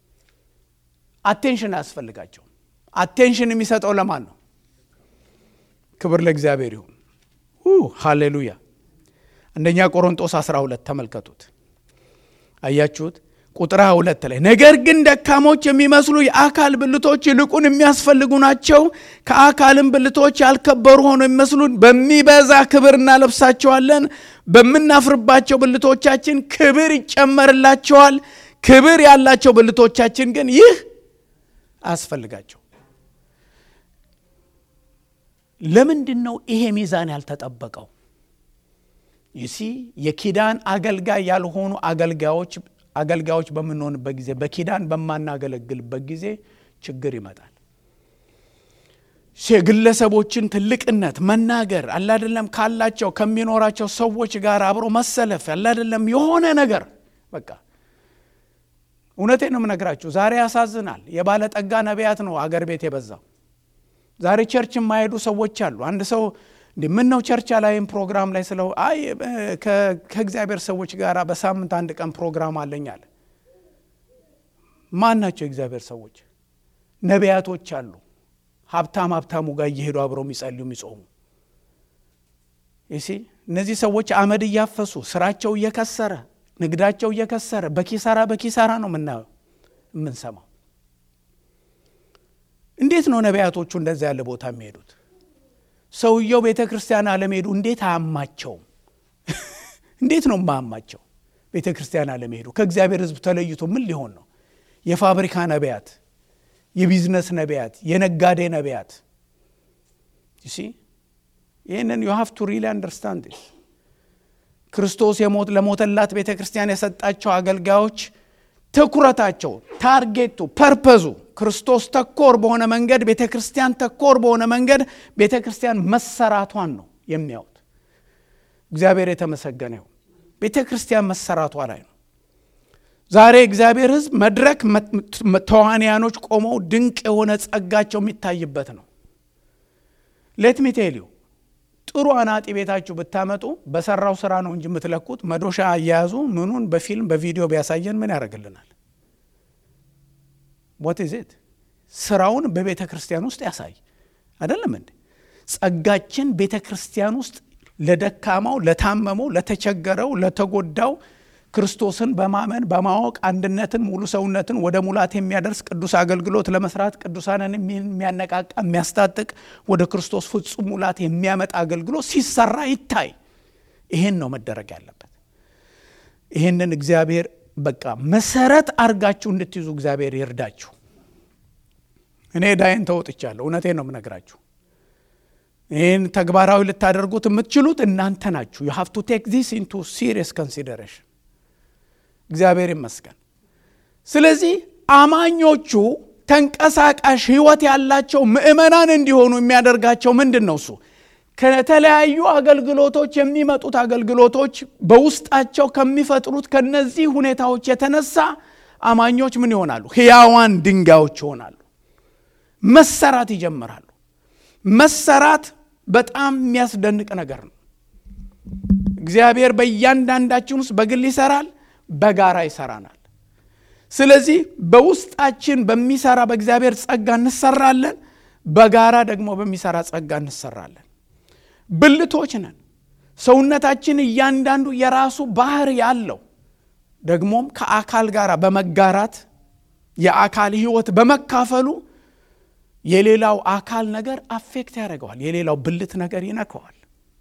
አቴንሽን አያስፈልጋቸውም። አቴንሽን የሚሰጠው ለማን ነው? ክብር ለእግዚአብሔር ይሁን። ሃሌሉያ። አንደኛ ቆሮንጦስ 12 ተመልከቱት። አያችሁት? ቁጥር 22 ላይ ነገር ግን ደካሞች የሚመስሉ የአካል ብልቶች ይልቁን የሚያስፈልጉ ናቸው። ከአካልም ብልቶች ያልከበሩ ሆነው የሚመስሉ በሚበዛ ክብር እናለብሳቸዋለን። በምናፍርባቸው ብልቶቻችን ክብር ይጨመርላቸዋል። ክብር ያላቸው ብልቶቻችን ግን ይህ አያስፈልጋቸው። ለምንድን ነው ይሄ ሚዛን ያልተጠበቀው? ይሲ የኪዳን አገልጋይ ያልሆኑ አገልጋዮች አገልጋዮች በምንሆንበት ጊዜ በኪዳን በማናገለግልበት ጊዜ ችግር ይመጣል። የግለሰቦችን ትልቅነት መናገር አላደለም ካላቸው ከሚኖራቸው ሰዎች ጋር አብሮ መሰለፍ አላደለም የሆነ ነገር በቃ እውነቴን ነው የምነግራችሁ። ዛሬ ያሳዝናል። የባለጠጋ ነቢያት ነው አገር ቤት የበዛው። ዛሬ ቸርች የማይሄዱ ሰዎች አሉ። አንድ ሰው እንዲ ምን ነው ቸርች ላይም ፕሮግራም ላይ ስለው አይ ከእግዚአብሔር ሰዎች ጋር በሳምንት አንድ ቀን ፕሮግራም አለኝ አለ። ማን ናቸው የእግዚአብሔር ሰዎች? ነቢያቶች አሉ። ሀብታም ሀብታሙ ጋር እየሄዱ አብረው የሚጸልዩ የሚጾሙ ይሲ እነዚህ ሰዎች አመድ እያፈሱ ስራቸው እየከሰረ ንግዳቸው እየከሰረ በኪሳራ በኪሳራ ነው የምናየው የምንሰማው። እንዴት ነው ነቢያቶቹ እንደዛ ያለ ቦታ የሚሄዱት? ሰውየው ቤተ ክርስቲያን አለመሄዱ እንዴት አያማቸውም? እንዴት ነው የማያማቸው? ቤተ ክርስቲያን አለመሄዱ ከእግዚአብሔር ሕዝብ ተለይቶ ምን ሊሆን ነው? የፋብሪካ ነቢያት፣ የቢዝነስ ነቢያት፣ የነጋዴ ነቢያት ሲ ይህንን ዩ ሃቭ ቱ ሪሊ አንደርስታንድ ክርስቶስ የሞት ለሞተላት ቤተ ክርስቲያን የሰጣቸው አገልጋዮች ትኩረታቸው፣ ታርጌቱ፣ ፐርፐዙ ክርስቶስ ተኮር በሆነ መንገድ ቤተ ክርስቲያን ተኮር በሆነ መንገድ ቤተ ክርስቲያን መሰራቷን ነው የሚያዩት። እግዚአብሔር የተመሰገነ ይሁን። ቤተ ክርስቲያን መሰራቷ ላይ ነው። ዛሬ እግዚአብሔር ሕዝብ መድረክ ተዋንያኖች ቆመው ድንቅ የሆነ ጸጋቸው የሚታይበት ነው። ሌት ሚ ቴል ዩ ጥሩ አናጢ ቤታችሁ ብታመጡ በሰራው ስራ ነው እንጂ የምትለኩት መዶሻ አያያዙ ምኑን በፊልም በቪዲዮ ቢያሳየን ምን ያደርግልናል? ዋት ኢዝ ኢት ስራውን በቤተ ክርስቲያን ውስጥ ያሳይ አይደለም እንዴ? ጸጋችን ቤተ ክርስቲያን ውስጥ ለደካማው፣ ለታመመው፣ ለተቸገረው፣ ለተጎዳው ክርስቶስን በማመን በማወቅ አንድነትን፣ ሙሉ ሰውነትን ወደ ሙላት የሚያደርስ ቅዱስ አገልግሎት ለመስራት ቅዱሳንን የሚያነቃቃ የሚያስታጥቅ ወደ ክርስቶስ ፍጹም ሙላት የሚያመጣ አገልግሎት ሲሰራ ይታይ። ይሄን ነው መደረግ ያለበት። ይሄንን እግዚአብሔር በቃ መሰረት አርጋችሁ እንድትይዙ እግዚአብሔር ይርዳችሁ። እኔ ዳይን ተወጥቻለሁ። እውነቴን ነው የምነግራችሁ። ይህን ተግባራዊ ልታደርጉት የምትችሉት እናንተ ናችሁ። ዩ ሃቭ ቱ ቴክ ዚስ ኢንቱ ሲሪየስ ኮንሲደሬሽን። እግዚአብሔር ይመስገን። ስለዚህ አማኞቹ ተንቀሳቃሽ ሕይወት ያላቸው ምእመናን እንዲሆኑ የሚያደርጋቸው ምንድን ነው? እሱ ከተለያዩ አገልግሎቶች የሚመጡት አገልግሎቶች በውስጣቸው ከሚፈጥሩት ከነዚህ ሁኔታዎች የተነሳ አማኞች ምን ይሆናሉ? ሕያዋን ድንጋዮች ይሆናሉ። መሰራት ይጀምራሉ። መሰራት በጣም የሚያስደንቅ ነገር ነው። እግዚአብሔር በእያንዳንዳችን ውስጥ በግል ይሰራል፣ በጋራ ይሰራናል። ስለዚህ በውስጣችን በሚሰራ በእግዚአብሔር ጸጋ እንሰራለን፣ በጋራ ደግሞ በሚሰራ ጸጋ እንሰራለን። ብልቶች ነን። ሰውነታችን እያንዳንዱ የራሱ ባህር ያለው ደግሞም ከአካል ጋር በመጋራት የአካል ህይወት በመካፈሉ የሌላው አካል ነገር አፌክት ያደርገዋል። የሌላው ብልት ነገር ይነከዋል።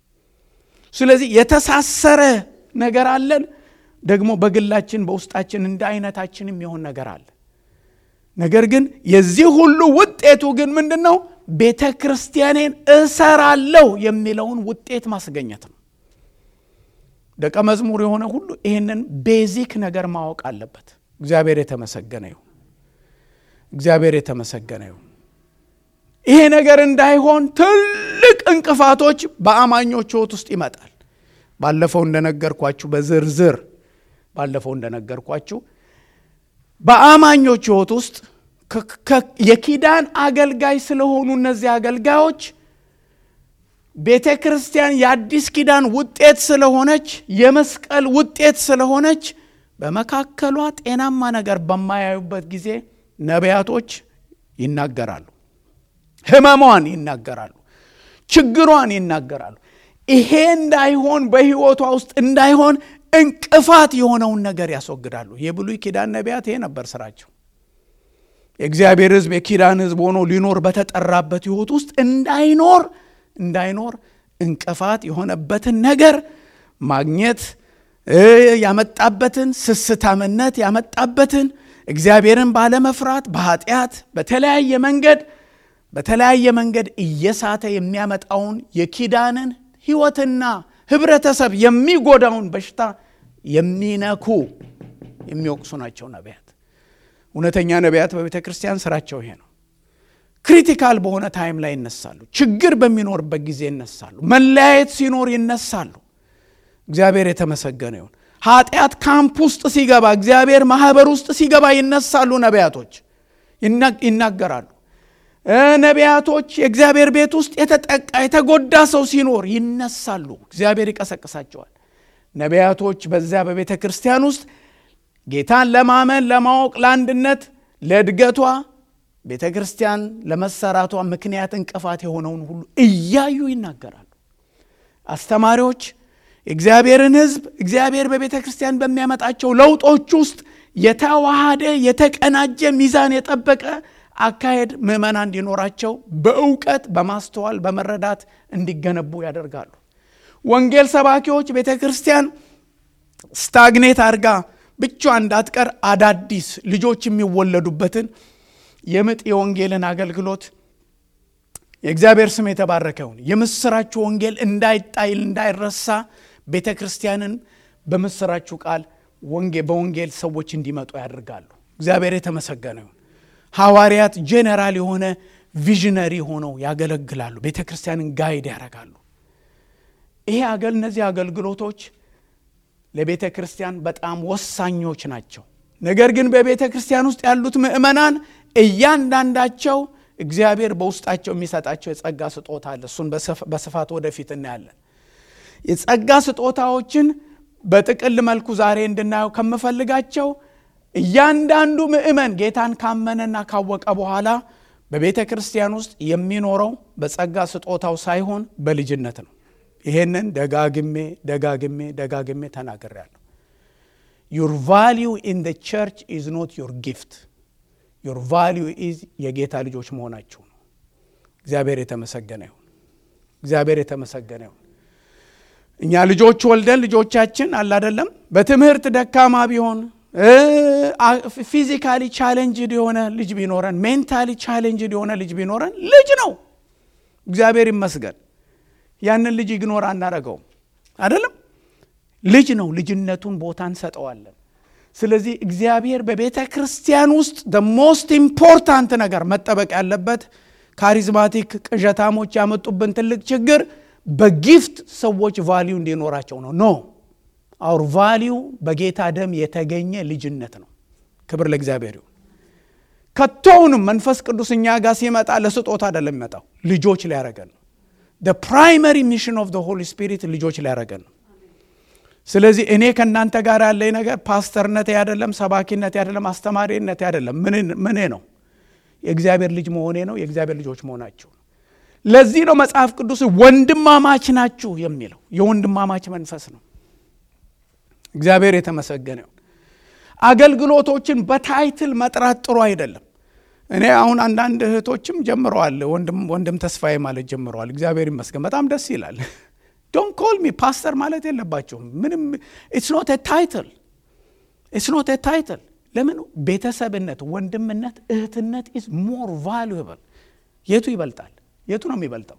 ስለዚህ የተሳሰረ ነገር አለን። ደግሞ በግላችን በውስጣችን እንደ አይነታችን የሚሆን ነገር አለ። ነገር ግን የዚህ ሁሉ ውጤቱ ግን ምንድን ነው? ቤተ ክርስቲያኔን እሰራለሁ የሚለውን ውጤት ማስገኘት ነው። ደቀ መዝሙር የሆነ ሁሉ ይህንን ቤዚክ ነገር ማወቅ አለበት። እግዚአብሔር የተመሰገነ ይሁን። እግዚአብሔር የተመሰገነ ይሁን። ይሄ ነገር እንዳይሆን ትልቅ እንቅፋቶች በአማኞች ሕይወት ውስጥ ይመጣል። ባለፈው እንደነገርኳችሁ በዝርዝር ባለፈው እንደነገርኳችሁ በአማኞች ሕይወት ውስጥ የኪዳን አገልጋይ ስለሆኑ እነዚህ አገልጋዮች ቤተ ክርስቲያን የአዲስ ኪዳን ውጤት ስለሆነች የመስቀል ውጤት ስለሆነች በመካከሏ ጤናማ ነገር በማያዩበት ጊዜ ነቢያቶች ይናገራሉ። ሕመሟን ይናገራሉ። ችግሯን ይናገራሉ። ይሄ እንዳይሆን በሕይወቷ ውስጥ እንዳይሆን እንቅፋት የሆነውን ነገር ያስወግዳሉ። የብሉይ ኪዳን ነቢያት ይሄ ነበር ስራቸው። የእግዚአብሔር ሕዝብ የኪዳን ሕዝብ ሆኖ ሊኖር በተጠራበት ሕይወት ውስጥ እንዳይኖር እንዳይኖር እንቅፋት የሆነበትን ነገር ማግኘት ያመጣበትን ስስታምነት ያመጣበትን እግዚአብሔርን ባለመፍራት በኃጢአት በተለያየ መንገድ በተለያየ መንገድ እየሳተ የሚያመጣውን የኪዳንን ሕይወትና ህብረተሰብ የሚጎዳውን በሽታ የሚነኩ የሚወቅሱ ናቸው ነቢያት። እውነተኛ ነቢያት በቤተ ክርስቲያን ስራቸው ይሄ ነው። ክሪቲካል በሆነ ታይም ላይ ይነሳሉ። ችግር በሚኖርበት ጊዜ ይነሳሉ። መለያየት ሲኖር ይነሳሉ። እግዚአብሔር የተመሰገነ ይሁን። ኃጢአት ካምፕ ውስጥ ሲገባ፣ እግዚአብሔር ማህበር ውስጥ ሲገባ ይነሳሉ። ነቢያቶች ይናገራሉ። ነቢያቶች የእግዚአብሔር ቤት ውስጥ የተጠቃ የተጎዳ ሰው ሲኖር ይነሳሉ። እግዚአብሔር ይቀሰቅሳቸዋል። ነቢያቶች በዚያ በቤተ ክርስቲያን ውስጥ ጌታን ለማመን ለማወቅ፣ ለአንድነት፣ ለእድገቷ ቤተ ክርስቲያን ለመሰራቷ ምክንያት እንቅፋት የሆነውን ሁሉ እያዩ ይናገራሉ። አስተማሪዎች የእግዚአብሔርን ሕዝብ እግዚአብሔር በቤተ ክርስቲያን በሚያመጣቸው ለውጦች ውስጥ የተዋሃደ የተቀናጀ ሚዛን የጠበቀ አካሄድ ምዕመናን እንዲኖራቸው በእውቀት በማስተዋል በመረዳት እንዲገነቡ ያደርጋሉ። ወንጌል ሰባኪዎች ቤተ ክርስቲያን ስታግኔት አድርጋ ብቻ እንዳትቀር አዳዲስ ልጆች የሚወለዱበትን የምጥ የወንጌልን አገልግሎት የእግዚአብሔር ስም የተባረከ ይሁን። የምስራችሁ ወንጌል እንዳይጣይል እንዳይረሳ ቤተ ክርስቲያንን በምስራችሁ ቃል በወንጌል ሰዎች እንዲመጡ ያደርጋሉ። እግዚአብሔር የተመሰገነ ይሁን። ሐዋርያት ጄኔራል የሆነ ቪዥነሪ ሆነው ያገለግላሉ። ቤተ ክርስቲያንን ጋይድ ያደርጋሉ። ይሄ አገል እነዚህ አገልግሎቶች ለቤተ ክርስቲያን በጣም ወሳኞች ናቸው። ነገር ግን በቤተ ክርስቲያን ውስጥ ያሉት ምዕመናን እያንዳንዳቸው እግዚአብሔር በውስጣቸው የሚሰጣቸው የጸጋ ስጦታ አለ። እሱን በስፋት ወደፊት እናያለን። የጸጋ ስጦታዎችን በጥቅል መልኩ ዛሬ እንድናየው ከምፈልጋቸው እያንዳንዱ ምዕመን ጌታን ካመነና ካወቀ በኋላ በቤተ ክርስቲያን ውስጥ የሚኖረው በጸጋ ስጦታው ሳይሆን በልጅነት ነው። ይሄንን ደጋግሜ ደጋግሜ ደጋግሜ ተናግሬያለሁ። ዩር ቫሊዩ ኢን ደ ቸርች ኢዝ ኖት ዩር ጊፍት ዩር ቫሊዩ ኢዝ የጌታ ልጆች መሆናችሁ ነው። እግዚአብሔር የተመሰገነ ይሁን። እግዚአብሔር የተመሰገነ ይሁን። እኛ ልጆች ወልደን ልጆቻችን አላደለም በትምህርት ደካማ ቢሆን ፊዚካሊ ቻሌንጅድ የሆነ ልጅ ቢኖረን ሜንታሊ ቻሌንጅድ የሆነ ልጅ ቢኖረን ልጅ ነው። እግዚአብሔር ይመስገን። ያንን ልጅ ኢግኖር አናረገውም አይደለም። ልጅ ነው። ልጅነቱን ቦታ እንሰጠዋለን። ስለዚህ እግዚአብሔር በቤተ ክርስቲያን ውስጥ ደ ሞስት ኢምፖርታንት ነገር መጠበቅ ያለበት ካሪዝማቲክ ቅዠታሞች ያመጡብን ትልቅ ችግር በጊፍት ሰዎች ቫሊዩ እንዲኖራቸው ነው። ኖ አውር ቫሊዩ በጌታ ደም የተገኘ ልጅነት ነው። ክብር ለእግዚአብሔር ይሁን። ከቶውንም መንፈስ ቅዱስ እኛ ጋር ሲመጣ ለስጦታ አይደለም የሚመጣው፣ ልጆች ሊያረገን ነው። ፕራይመሪ ሚሽን ኦፍ ሆሊ ስፒሪት ልጆች ሊያረገን ነው። ስለዚህ እኔ ከእናንተ ጋር ያለኝ ነገር ፓስተርነቴ አይደለም፣ ሰባኪነቴ አይደለም፣ አስተማሪነቴ አይደለም። ምኔ ነው? የእግዚአብሔር ልጅ መሆኔ ነው። የእግዚአብሔር ልጆች መሆናችሁ ነው። ለዚህ ነው መጽሐፍ ቅዱስ ወንድማማች ናችሁ የሚለው። የወንድማማች መንፈስ ነው። እግዚአብሔር የተመሰገነ ይሁን። አገልግሎቶችን በታይትል መጥራት ጥሩ አይደለም። እኔ አሁን አንዳንድ እህቶችም ጀምረዋል፣ ወንድም ተስፋዬ ማለት ጀምረዋል። እግዚአብሔር ይመስገን፣ በጣም ደስ ይላል። ዶንት ኮል ሚ ፓስተር ማለት የለባቸውም። ምንም ኢትስ ኖት ታይትል ኢትስ ኖት ታይትል። ለምን ቤተሰብነት፣ ወንድምነት፣ እህትነት ኢዝ ሞር ቫሉብል። የቱ ይበልጣል? የቱ ነው የሚበልጠው?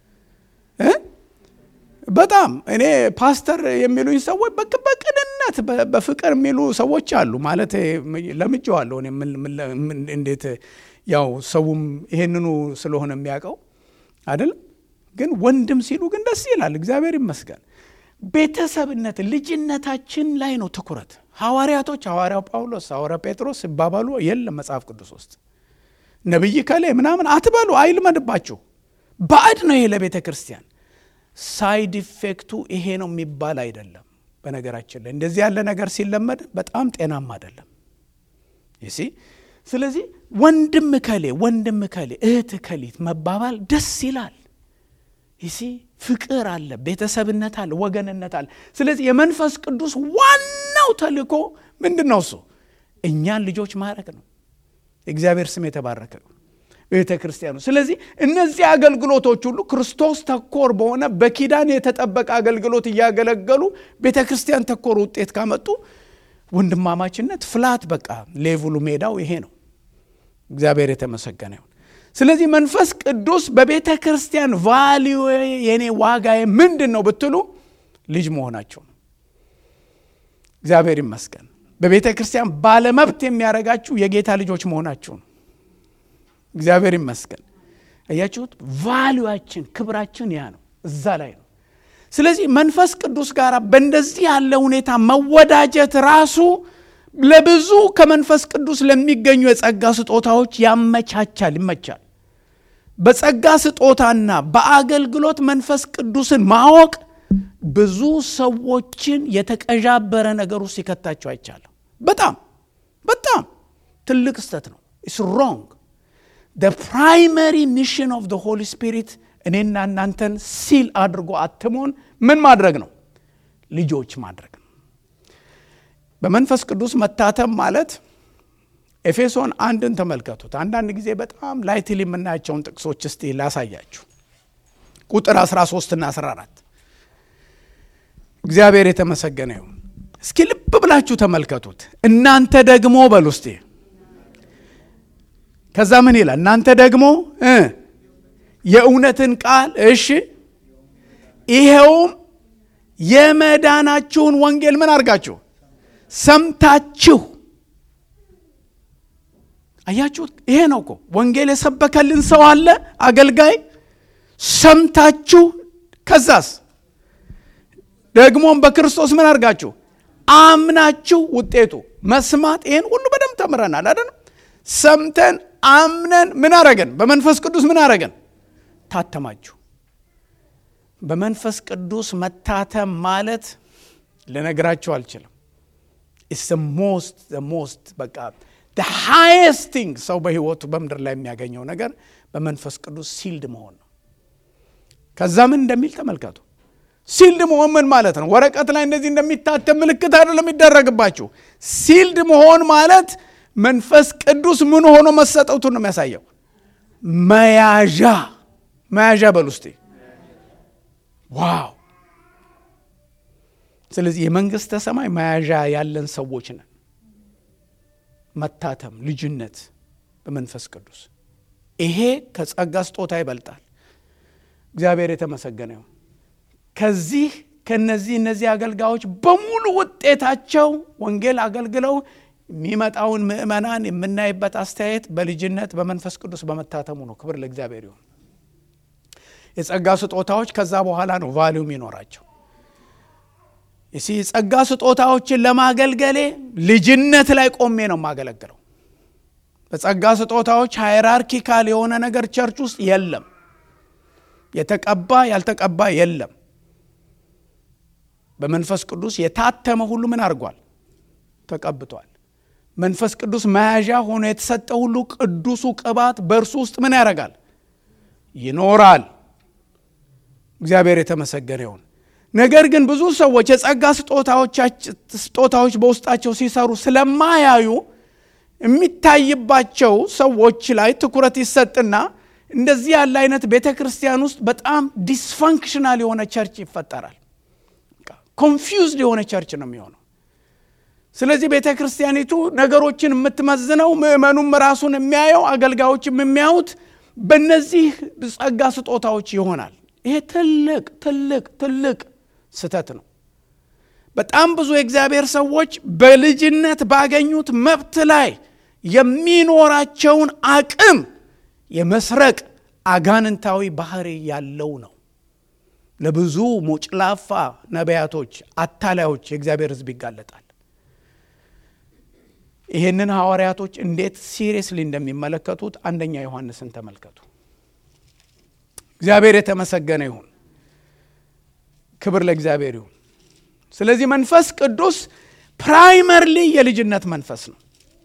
በጣም እኔ ፓስተር የሚሉኝ ሰዎች በቅንነት በፍቅር የሚሉ ሰዎች አሉ። ማለት ለምጄዋለሁ። እንዴት ያው ሰውም ይሄንኑ ስለሆነ የሚያውቀው አይደለም። ግን ወንድም ሲሉ ግን ደስ ይላል። እግዚአብሔር ይመስገን። ቤተሰብነት ልጅነታችን ላይ ነው ትኩረት። ሐዋርያቶች ሐዋርያው ጳውሎስ፣ ሐዋርያው ጴጥሮስ ሲባባሉ የለም መጽሐፍ ቅዱስ ውስጥ ነቢይ ከሌ ምናምን አትበሉ፣ አይልመድባችሁ። ባዕድ ነው ይሄ ለቤተ ክርስቲያን ሳይድ ኢፌክቱ ይሄ ነው የሚባል አይደለም። በነገራችን ላይ እንደዚህ ያለ ነገር ሲለመድ በጣም ጤናማ አይደለም። ይሲ ስለዚህ ወንድም ከሌ ወንድም ከሌ እህት ከሊት መባባል ደስ ይላል። ይሲ ፍቅር አለ፣ ቤተሰብነት አለ፣ ወገንነት አለ። ስለዚህ የመንፈስ ቅዱስ ዋናው ተልእኮ ምንድን ነው? እሱ እኛን ልጆች ማድረግ ነው። እግዚአብሔር ስም የተባረከ ነው። ቤተ ክርስቲያኑ ስለዚህ እነዚህ አገልግሎቶች ሁሉ ክርስቶስ ተኮር በሆነ በኪዳን የተጠበቀ አገልግሎት እያገለገሉ ቤተ ክርስቲያን ተኮር ውጤት ካመጡ ወንድማማችነት ፍላት በቃ ሌቭሉ ሜዳው ይሄ ነው። እግዚአብሔር የተመሰገነ ይሁን። ስለዚህ መንፈስ ቅዱስ በቤተ ክርስቲያን ቫሊዩ የኔ ዋጋዬ ምንድን ነው ብትሉ ልጅ መሆናቸው ነው። እግዚአብሔር ይመስገን። በቤተ ክርስቲያን ባለመብት የሚያደርጋችሁ የጌታ ልጆች መሆናችሁ ነው። እግዚአብሔር ይመስገን። እያችሁት ቫሊዩችን ክብራችን ያ ነው፣ እዛ ላይ ነው። ስለዚህ መንፈስ ቅዱስ ጋር በእንደዚህ ያለ ሁኔታ መወዳጀት ራሱ ለብዙ ከመንፈስ ቅዱስ ለሚገኙ የጸጋ ስጦታዎች ያመቻቻል፣ ይመቻል። በጸጋ ስጦታና በአገልግሎት መንፈስ ቅዱስን ማወቅ ብዙ ሰዎችን የተቀዣበረ ነገር ውስጥ ሲከታቸው አይቻለሁ። በጣም በጣም ትልቅ ስተት ነው። ኢስ ሮንግ ፕራይመሪ ሚሽን ኦፍ ሆሊ ስፒሪት እኔና እናንተን ሲል አድርጎ አትሞን ምን ማድረግ ነው? ልጆች ማድረግ ነው። በመንፈስ ቅዱስ መታተም ማለት ኤፌሶን አንድን ተመልከቱት። አንዳንድ ጊዜ በጣም ላይትሊ የምናያቸውን ጥቅሶች እስቲ ላሳያችሁ። ቁጥር 13 እና 14 እግዚአብሔር የተመሰገነ ይሁን። እስኪ ልብ ብላችሁ ተመልከቱት። እናንተ ደግሞ በሉ እስቲ ከዛ ምን ይላል? እናንተ ደግሞ የእውነትን ቃል እሺ፣ ይሄውም የመዳናችሁን ወንጌል ምን አድርጋችሁ ሰምታችሁ አያችሁት? ይሄ ነው እኮ ወንጌል የሰበከልን ሰው አለ አገልጋይ። ሰምታችሁ ከዛስ ደግሞም በክርስቶስ ምን አድርጋችሁ አምናችሁ። ውጤቱ መስማት። ይህን ሁሉ በደንብ ተምረናል አይደለም? ሰምተን አምነን ምን አረገን? በመንፈስ ቅዱስ ምን አረገን? ታተማችሁ። በመንፈስ ቅዱስ መታተም ማለት ልነግራችሁ አልችልም። ኢትስ ሞስት ሞስት በቃ ሃይስት ቲንግ ሰው በህይወቱ በምድር ላይ የሚያገኘው ነገር በመንፈስ ቅዱስ ሲልድ መሆን ነው። ከዛ ምን እንደሚል ተመልከቱ። ሲልድ መሆን ምን ማለት ነው? ወረቀት ላይ እንደዚህ እንደሚታተም ምልክት አይደለም የሚደረግባችሁ። ሲልድ መሆን ማለት መንፈስ ቅዱስ ምን ሆኖ መሰጠቱን ነው የሚያሳየው። መያዣ መያዣ በል ውስጤ ዋው! ስለዚህ የመንግስተ ሰማይ መያዣ ያለን ሰዎች ነን። መታተም፣ ልጅነት በመንፈስ ቅዱስ ይሄ ከጸጋ ስጦታ ይበልጣል። እግዚአብሔር የተመሰገነ ይሁን። ከዚህ ከነዚህ እነዚህ አገልጋዮች በሙሉ ውጤታቸው ወንጌል አገልግለው የሚመጣውን ምእመናን የምናይበት አስተያየት በልጅነት በመንፈስ ቅዱስ በመታተሙ ነው። ክብር ለእግዚአብሔር ይሁን። የጸጋ ስጦታዎች ከዛ በኋላ ነው ቫሊዩ የሚኖራቸው። እሲ የጸጋ ስጦታዎችን ለማገልገሌ ልጅነት ላይ ቆሜ ነው የማገለግለው። በጸጋ ስጦታዎች ሃይራርኪካል የሆነ ነገር ቸርች ውስጥ የለም። የተቀባ ያልተቀባ የለም። በመንፈስ ቅዱስ የታተመ ሁሉ ምን አድርጓል? ተቀብቷል። መንፈስ ቅዱስ መያዣ ሆኖ የተሰጠ ሁሉ ቅዱሱ ቅባት በእርሱ ውስጥ ምን ያደርጋል? ይኖራል። እግዚአብሔር የተመሰገነ ይሁን። ነገር ግን ብዙ ሰዎች የጸጋ ስጦታዎች በውስጣቸው ሲሰሩ ስለማያዩ የሚታይባቸው ሰዎች ላይ ትኩረት ይሰጥና እንደዚህ ያለ አይነት ቤተ ክርስቲያን ውስጥ በጣም ዲስፋንክሽናል የሆነ ቸርች ይፈጠራል። ኮንፊውዝድ የሆነ ቸርች ነው የሚሆነው። ስለዚህ ቤተ ክርስቲያኒቱ ነገሮችን የምትመዝነው ምእመኑም ራሱን የሚያየው አገልጋዮችም የሚያዩት በእነዚህ ጸጋ ስጦታዎች ይሆናል። ይሄ ትልቅ ትልቅ ትልቅ ስህተት ነው። በጣም ብዙ የእግዚአብሔር ሰዎች በልጅነት ባገኙት መብት ላይ የሚኖራቸውን አቅም የመስረቅ አጋንንታዊ ባህሪ ያለው ነው። ለብዙ ሞጭላፋ ነቢያቶች፣ አታላዮች የእግዚአብሔር ሕዝብ ይጋለጣል። ይህንን ሐዋርያቶች እንዴት ሲሪየስሊ እንደሚመለከቱት አንደኛ ዮሐንስን ተመልከቱ። እግዚአብሔር የተመሰገነ ይሁን። ክብር ለእግዚአብሔር ይሁን። ስለዚህ መንፈስ ቅዱስ ፕራይመርሊ የልጅነት መንፈስ ነው።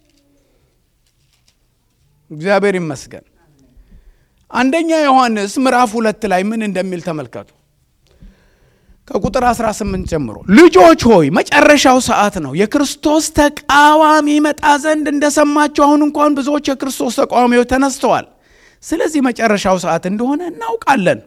እግዚአብሔር ይመስገን። አንደኛ ዮሐንስ ምዕራፍ ሁለት ላይ ምን እንደሚል ተመልከቱ። ከቁጥር 18 ጀምሮ ልጆች ሆይ መጨረሻው ሰዓት ነው፣ የክርስቶስ ተቃዋሚ መጣ ዘንድ እንደሰማችሁ አሁን እንኳን ብዙዎች የክርስቶስ ተቃዋሚዎች ተነስተዋል። ስለዚህ መጨረሻው ሰዓት እንደሆነ እናውቃለን።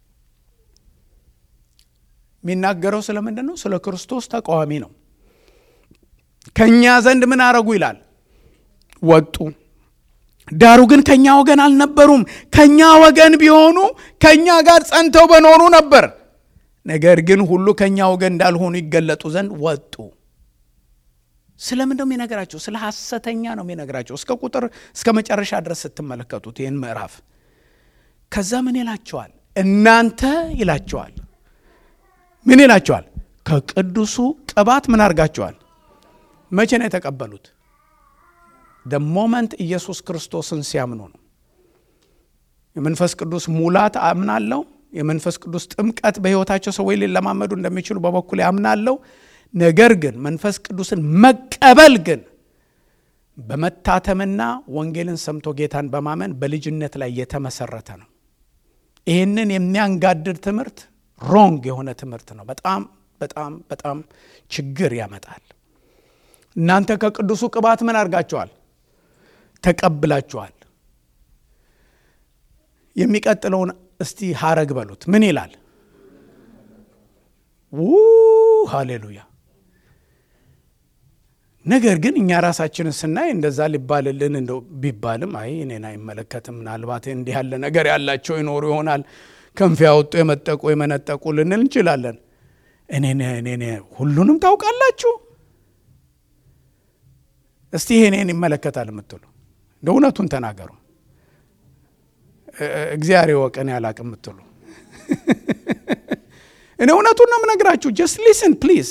የሚናገረው ስለምንድን ነው? ስለ ክርስቶስ ተቃዋሚ ነው። ከእኛ ዘንድ ምን አረጉ ይላል? ወጡ። ዳሩ ግን ከእኛ ወገን አልነበሩም። ከእኛ ወገን ቢሆኑ ከእኛ ጋር ጸንተው በኖሩ ነበር። ነገር ግን ሁሉ ከእኛ ወገን እንዳልሆኑ ይገለጡ ዘንድ ወጡ። ስለምን ነው የሚነግራቸው? ስለ ሐሰተኛ ነው የሚነግራቸው። እስከ ቁጥር እስከ መጨረሻ ድረስ ስትመለከቱት ይህን ምዕራፍ ከዛ ምን ይላቸዋል? እናንተ ይላቸዋል። ምን ይላቸዋል? ከቅዱሱ ቅባት ምን አድርጋቸዋል? መቼ ነው የተቀበሉት? ደ ሞመንት ኢየሱስ ክርስቶስን ሲያምኑ ነው። የመንፈስ ቅዱስ ሙላት አምናለሁ። የመንፈስ ቅዱስ ጥምቀት በሕይወታቸው ሰዎች ሊለማመዱ እንደሚችሉ በበኩል ያምናለሁ። ነገር ግን መንፈስ ቅዱስን መቀበል ግን በመታተምና ወንጌልን ሰምቶ ጌታን በማመን በልጅነት ላይ የተመሰረተ ነው። ይህንን የሚያንጋድድ ትምህርት ሮንግ የሆነ ትምህርት ነው። በጣም በጣም በጣም ችግር ያመጣል። እናንተ ከቅዱሱ ቅባት ምን አድርጋችኋል? ተቀብላችኋል። የሚቀጥለውን እስቲ ሀረግ በሉት። ምን ይላል? ው ሃሌሉያ። ነገር ግን እኛ ራሳችንን ስናይ እንደዛ ሊባልልን እንደው ቢባልም አይ እኔን አይመለከትም፣ ምናልባት እንዲህ ያለ ነገር ያላቸው ይኖሩ ይሆናል ክንፍ ያወጡ የመጠቁ የመነጠቁ ልንል እንችላለን። እኔ እኔ ሁሉንም ታውቃላችሁ እስቲ ይሄ እኔን ይመለከታል የምትሉ እንደ እውነቱን ተናገሩ። እግዚአብሔር ወቀን ያላቅ የምትሉ እኔ እውነቱን ነው የምነግራችሁ። ጀስት ሊስን ፕሊዝ።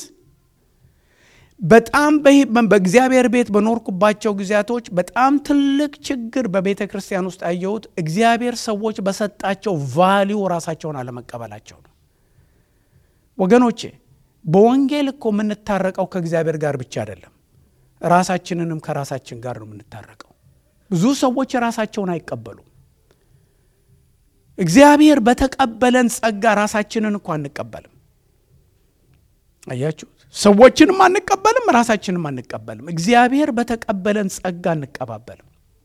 በጣም በእግዚአብሔር ቤት በኖርኩባቸው ጊዜያቶች በጣም ትልቅ ችግር በቤተ ክርስቲያን ውስጥ ያየሁት እግዚአብሔር ሰዎች በሰጣቸው ቫሊዩ ራሳቸውን አለመቀበላቸው ነው። ወገኖቼ በወንጌል እኮ የምንታረቀው ከእግዚአብሔር ጋር ብቻ አይደለም ራሳችንንም ከራሳችን ጋር ነው የምንታረቀው። ብዙ ሰዎች ራሳቸውን አይቀበሉም። እግዚአብሔር በተቀበለን ጸጋ ራሳችንን እኮ አንቀበልም። አያችሁት? ሰዎችንም አንቀበልም፣ ራሳችንም አንቀበልም። እግዚአብሔር በተቀበለን ጸጋ አንቀባበልም።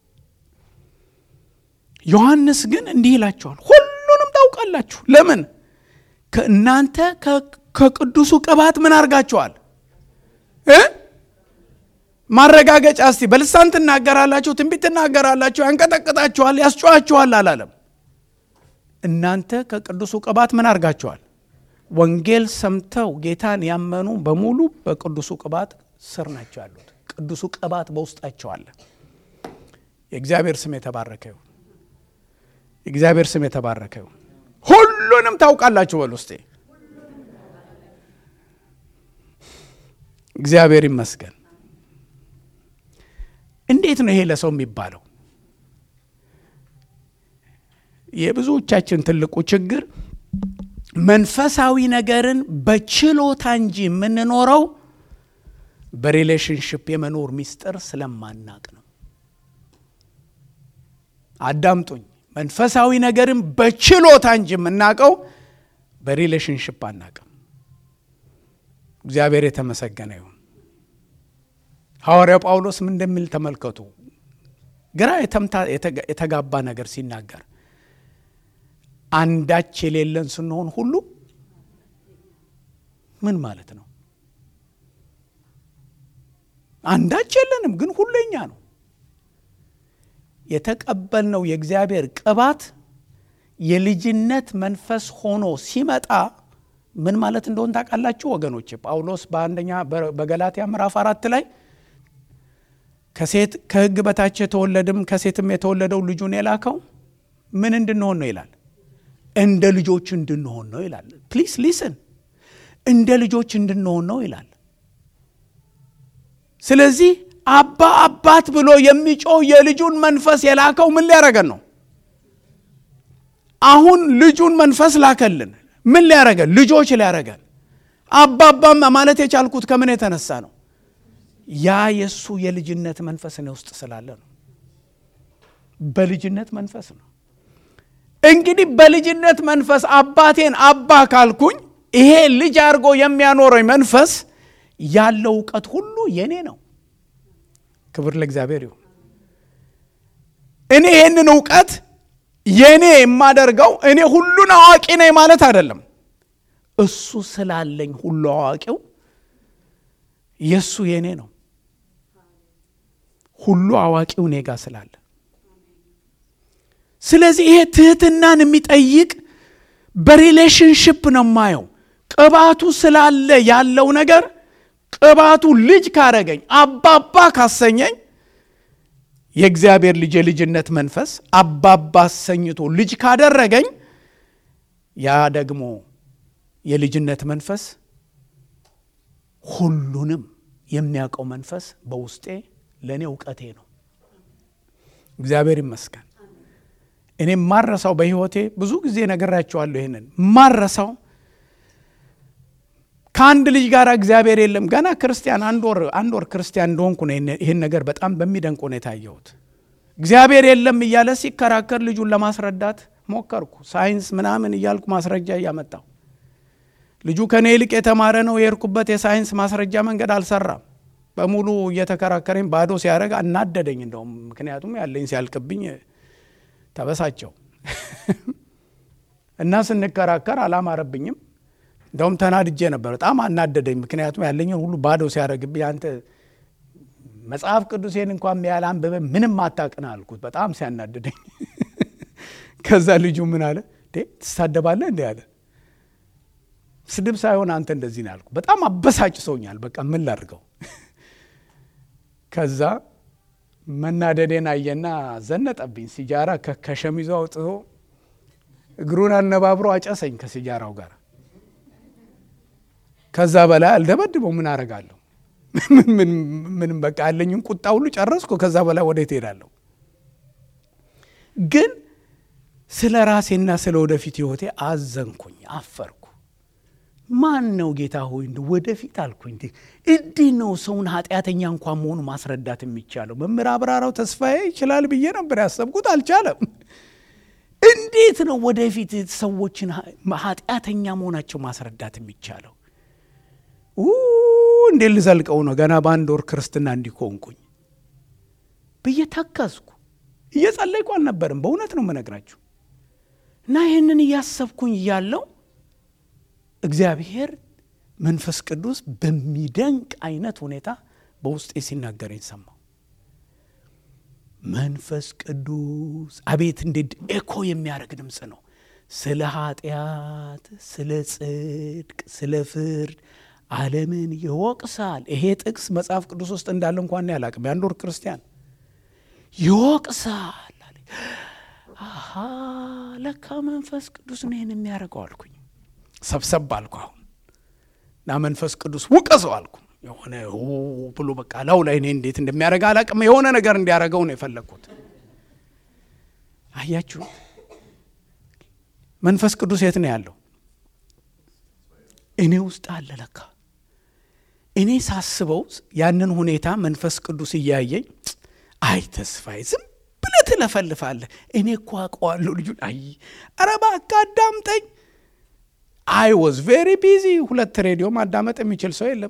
ዮሐንስ ግን እንዲህ ይላቸዋል፣ ሁሉንም ታውቃላችሁ። ለምን? ከእናንተ ከቅዱሱ ቅባት ምን አድርጋችኋል እ ማረጋገጫ እስቲ በልሳን ትናገራላችሁ፣ ትንቢት ትናገራላችሁ፣ ያንቀጠቅጣችኋል፣ ያስጨዋችኋል አላለም። እናንተ ከቅዱሱ ቅባት ምን አድርጋችኋል? ወንጌል ሰምተው ጌታን ያመኑ በሙሉ በቅዱሱ ቅባት ስር ናቸው ያሉት። ቅዱሱ ቅባት በውስጣቸው አለ። የእግዚአብሔር ስም የተባረከ ይሁን። የእግዚአብሔር ስም የተባረከ ይሁን። ሁሉንም ታውቃላችሁ በል ውስጤ እግዚአብሔር ይመስገን። እንዴት ነው ይሄ ለሰው የሚባለው? የብዙዎቻችን ትልቁ ችግር መንፈሳዊ ነገርን በችሎታ እንጂ የምንኖረው በሪሌሽንሽፕ የመኖር ሚስጥር ስለማናቅ ነው። አዳምጡኝ። መንፈሳዊ ነገርን በችሎታ እንጂ የምናውቀው በሪሌሽንሽፕ አናቅም። እግዚአብሔር የተመሰገነ ይሁን። ሐዋርያው ጳውሎስ ምን እንደሚል ተመልከቱ። ግራ የተጋባ ነገር ሲናገር አንዳች የሌለን ስንሆን ሁሉ ምን ማለት ነው? አንዳች የለንም፣ ግን ሁሉ የኛ ነው። የተቀበልነው የእግዚአብሔር ቅባት የልጅነት መንፈስ ሆኖ ሲመጣ ምን ማለት እንደሆን ታውቃላችሁ ወገኖች? ጳውሎስ በአንደኛ በገላትያ ምዕራፍ አራት ላይ ከሴት ከሕግ በታች የተወለድም ከሴትም የተወለደው ልጁን የላከው ምን እንድንሆን ነው ይላል? እንደ ልጆች እንድንሆን ነው ይላል። ፕሊስ ሊስን፣ እንደ ልጆች እንድንሆን ነው ይላል። ስለዚህ አባ አባት ብሎ የሚጮህ የልጁን መንፈስ የላከው ምን ሊያረገን ነው? አሁን ልጁን መንፈስ ላከልን። ምን ሊያረገን? ልጆች ሊያረገን። አባባም ማለት የቻልኩት ከምን የተነሳ ነው? ያ የእሱ የልጅነት መንፈስ እኔ ውስጥ ስላለ ነው። በልጅነት መንፈስ ነው። እንግዲህ በልጅነት መንፈስ አባቴን አባ ካልኩኝ ይሄ ልጅ አድርጎ የሚያኖረኝ መንፈስ ያለው እውቀት ሁሉ የኔ ነው። ክብር ለእግዚአብሔር ይሁን። እኔ ይህንን እውቀት የኔ የማደርገው እኔ ሁሉን አዋቂ ነኝ ማለት አይደለም። እሱ ስላለኝ ሁሉ አዋቂው የእሱ የኔ ነው። ሁሉ አዋቂው እኔ ጋር ስላለ ስለዚህ ይሄ ትህትናን የሚጠይቅ በሪሌሽንሽፕ ነው የማየው። ቅባቱ ስላለ ያለው ነገር ቅባቱ ልጅ ካረገኝ አባባ ካሰኘኝ የእግዚአብሔር ልጅ የልጅነት መንፈስ አባባ አሰኝቶ ልጅ ካደረገኝ ያ ደግሞ የልጅነት መንፈስ ሁሉንም የሚያውቀው መንፈስ በውስጤ ለእኔ እውቀቴ ነው። እግዚአብሔር ይመስገን። እኔ ማረሳው በሕይወቴ ብዙ ጊዜ ነግራቸዋለሁ። ይህንን ማረሳው ከአንድ ልጅ ጋር እግዚአብሔር የለም። ገና ክርስቲያን አንድ ወር አንድ ወር ክርስቲያን እንደሆንኩ ነው ይህን ነገር በጣም በሚደንቅ ሁኔታ ያየሁት። እግዚአብሔር የለም እያለ ሲከራከር ልጁን ለማስረዳት ሞከርኩ። ሳይንስ ምናምን እያልኩ ማስረጃ እያመጣው ልጁ ከኔ ይልቅ የተማረ ነው። የሄድኩበት የሳይንስ ማስረጃ መንገድ አልሰራም። በሙሉ እየተከራከረኝ ባዶ ሲያደርግ አናደደኝ። እንደውም ምክንያቱም ያለኝ ሲያልቅብኝ ተበሳቸው እና ስንከራከር አላማረብኝም። እንደውም ተናድጄ ነበር። በጣም አናደደኝ። ምክንያቱም ያለኝን ሁሉ ባዶ ሲያደርግብኝ አንተ መጽሐፍ ቅዱሴን እንኳን ያህል አንብበ ምንም አታቅና አልኩት። በጣም ሲያናድደኝ ከዛ ልጁ ምን አለ ትሳደባለህ እንዲ አለ። ስድብ ሳይሆን አንተ እንደዚህ ነው ያልኩ። በጣም አበሳጭ ሰውኛል። በቃ ምን ላድርገው? ከዛ መናደዴን አየና ዘነጠብኝ። ሲጃራ ከሸሚዙ አውጥቶ እግሩን አነባብሮ አጨሰኝ ከሲጃራው ጋር። ከዛ በላይ አልደበድበው ምን አረጋለሁ? ምንም በቃ ያለኝን ቁጣ ሁሉ ጨረስኩ። ከዛ በላይ ወዴት እሄዳለሁ? ግን ስለ ራሴና ስለ ወደፊት ሕይወቴ አዘንኩኝ፣ አፈርኩ። ማን ነው ጌታ ሆይ እንደ ወደፊት አልኩኝ። እንዲህ ነው ሰውን ኃጢአተኛ እንኳን መሆኑ ማስረዳት የሚቻለው? መምህር አብራራው ተስፋዬ ይችላል ብዬ ነበር ያሰብኩት፣ አልቻለም። እንዴት ነው ወደፊት ሰዎችን ኃጢአተኛ መሆናቸው ማስረዳት የሚቻለው? እንዴት ልዘልቀው ነው? ገና በአንድ ወር ክርስትና እንዲኮንኩኝ ብዬ ተከስኩ። እየጸለይኩ አልነበርም፣ በእውነት ነው የምነግራችሁ። እና ይህንን እያሰብኩኝ እያለው እግዚአብሔር መንፈስ ቅዱስ በሚደንቅ አይነት ሁኔታ በውስጤ ሲናገረኝ ሰማሁ። መንፈስ ቅዱስ አቤት እንዴት ኤኮ የሚያደርግ ድምፅ ነው። ስለ ኃጢአት፣ ስለ ጽድቅ፣ ስለ ፍርድ ዓለምን ይወቅሳል። ይሄ ጥቅስ መጽሐፍ ቅዱስ ውስጥ እንዳለ እንኳን ያላቅም የአንድ ወር ክርስቲያን ይወቅሳል አለ። አሃ ለካ መንፈስ ቅዱስ ነው ይህን የሚያደርገው አልኩኝ። ሰብሰብ አልኩ አሁን እና መንፈስ ቅዱስ ውቀሰው አልኩ። የሆነ ብሎ በቃ ላው ላይ እኔ እንዴት እንደሚያደርግ አላቅም። የሆነ ነገር እንዲያደርገው ነው የፈለግኩት። አያችሁ መንፈስ ቅዱስ የት ነው ያለው? እኔ ውስጥ አለ ለካ። እኔ ሳስበው ያንን ሁኔታ መንፈስ ቅዱስ እያየኝ አይ ተስፋዬ ዝም ብለህ ትለፈልፋለህ። እኔ እኮ አውቀዋለሁ ልጁን። አይ ኧረ እባክህ አዳምጠኝ። አይ ወዝ ቬሪ ቢዚ። ሁለት ሬዲዮ ማዳመጥ የሚችል ሰው የለም።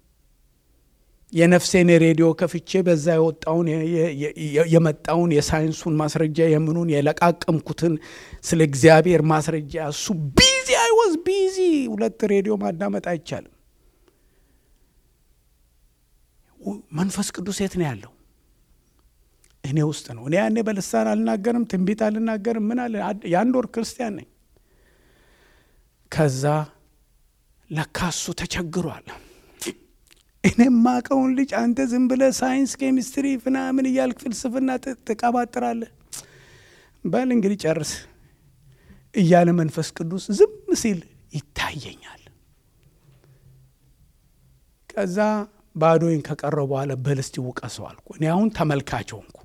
የነፍሴን ሬዲዮ ከፍቼ በዛ የወጣውን የመጣውን የሳይንሱን ማስረጃ የምኑን የለቃቀምኩትን ስለ እግዚአብሔር ማስረጃ እሱ ቢዚ አይ ወዝ ቢዚ። ሁለት ሬዲዮ ማዳመጥ አይቻልም። መንፈስ ቅዱስ የት ነው ያለው? እኔ ውስጥ ነው። እኔ ያኔ በልሳን አልናገርም፣ ትንቢት አልናገርም። ምን አለ የአንድ ወር ክርስቲያን ነኝ። ከዛ ለካ እሱ ተቸግሯል። እኔ ማቀውን ልጅ አንተ ዝም ብለህ ሳይንስ፣ ኬሚስትሪ ምናምን እያልክ ፍልስፍና ትቀባጥራለህ። በል እንግዲህ ጨርስ እያለ መንፈስ ቅዱስ ዝም ሲል ይታየኛል። ከዛ ባዶይን ከቀረው በኋላ በል እስቲ ውቀሰው አልኩ። እኔ አሁን ተመልካች ሆንኩ።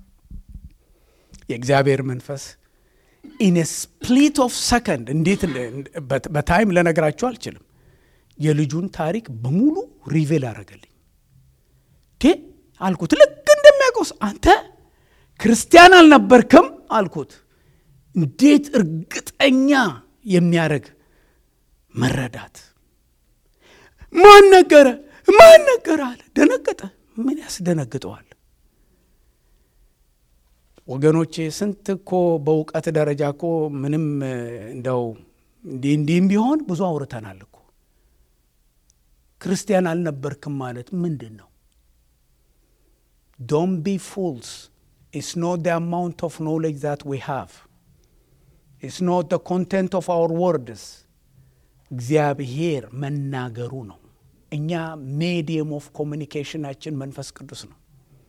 የእግዚአብሔር መንፈስ ኢን ስፕሊት ኦፍ ሰከንድ እንዴት በታይም ልነግራችሁ አልችልም። የልጁን ታሪክ በሙሉ ሪቬል አደረገልኝ። ቴ አልኩት ልክ እንደሚያውቀውስ አንተ ክርስቲያን አልነበርክም አልኩት። እንዴት እርግጠኛ የሚያደርግ መረዳት። ማን ነገረ ማን ነገረ አለ። ደነገጠ። ምን ያስደነግጠዋል? ወገኖቼ ስንት እኮ በእውቀት ደረጃ እኮ ምንም እንደው እንዲህ እንዲህም ቢሆን ብዙ አውርተናል እኮ። ክርስቲያን አልነበርክም ማለት ምንድን ነው? ዶን ቢ ፉልስ ኢትስ ኖት ደ አማውንት ኦፍ ኖሌጅ ዛት ዊ ሃቭ ኢትስ ኖት ደ ኮንቴንት ኦፍ አወር ወርድስ እግዚአብሔር መናገሩ ነው። እኛ ሜዲየም ኦፍ ኮሚኒኬሽናችን መንፈስ ቅዱስ ነው።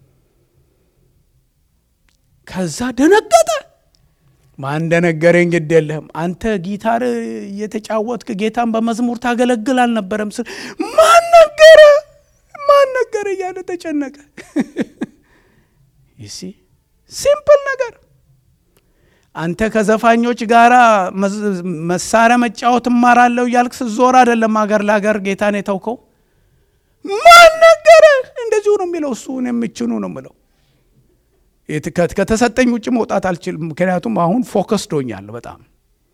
ከዛ ደነገጠ። ማን እንደነገረኝ ግድ የለህም አንተ ጊታር እየተጫወትክ ጌታን በመዝሙር ታገለግል አልነበረም ስል ማን ነገረ ማን ነገረ እያለ ተጨነቀ። ይሲ ሲምፕል ነገር አንተ ከዘፋኞች ጋር መሳሪያ መጫወት እማራለሁ እያልክ ስትዞር አይደለም አገር ለአገር ጌታን የተውከው። ማን ነገረህ? እንደዚሁ ነው የሚለው እሱ። የምችኑ ነው የምለው። ከተሰጠኝ ውጭ መውጣት አልችልም። ምክንያቱም አሁን ፎከስ ዶኛለሁ በጣም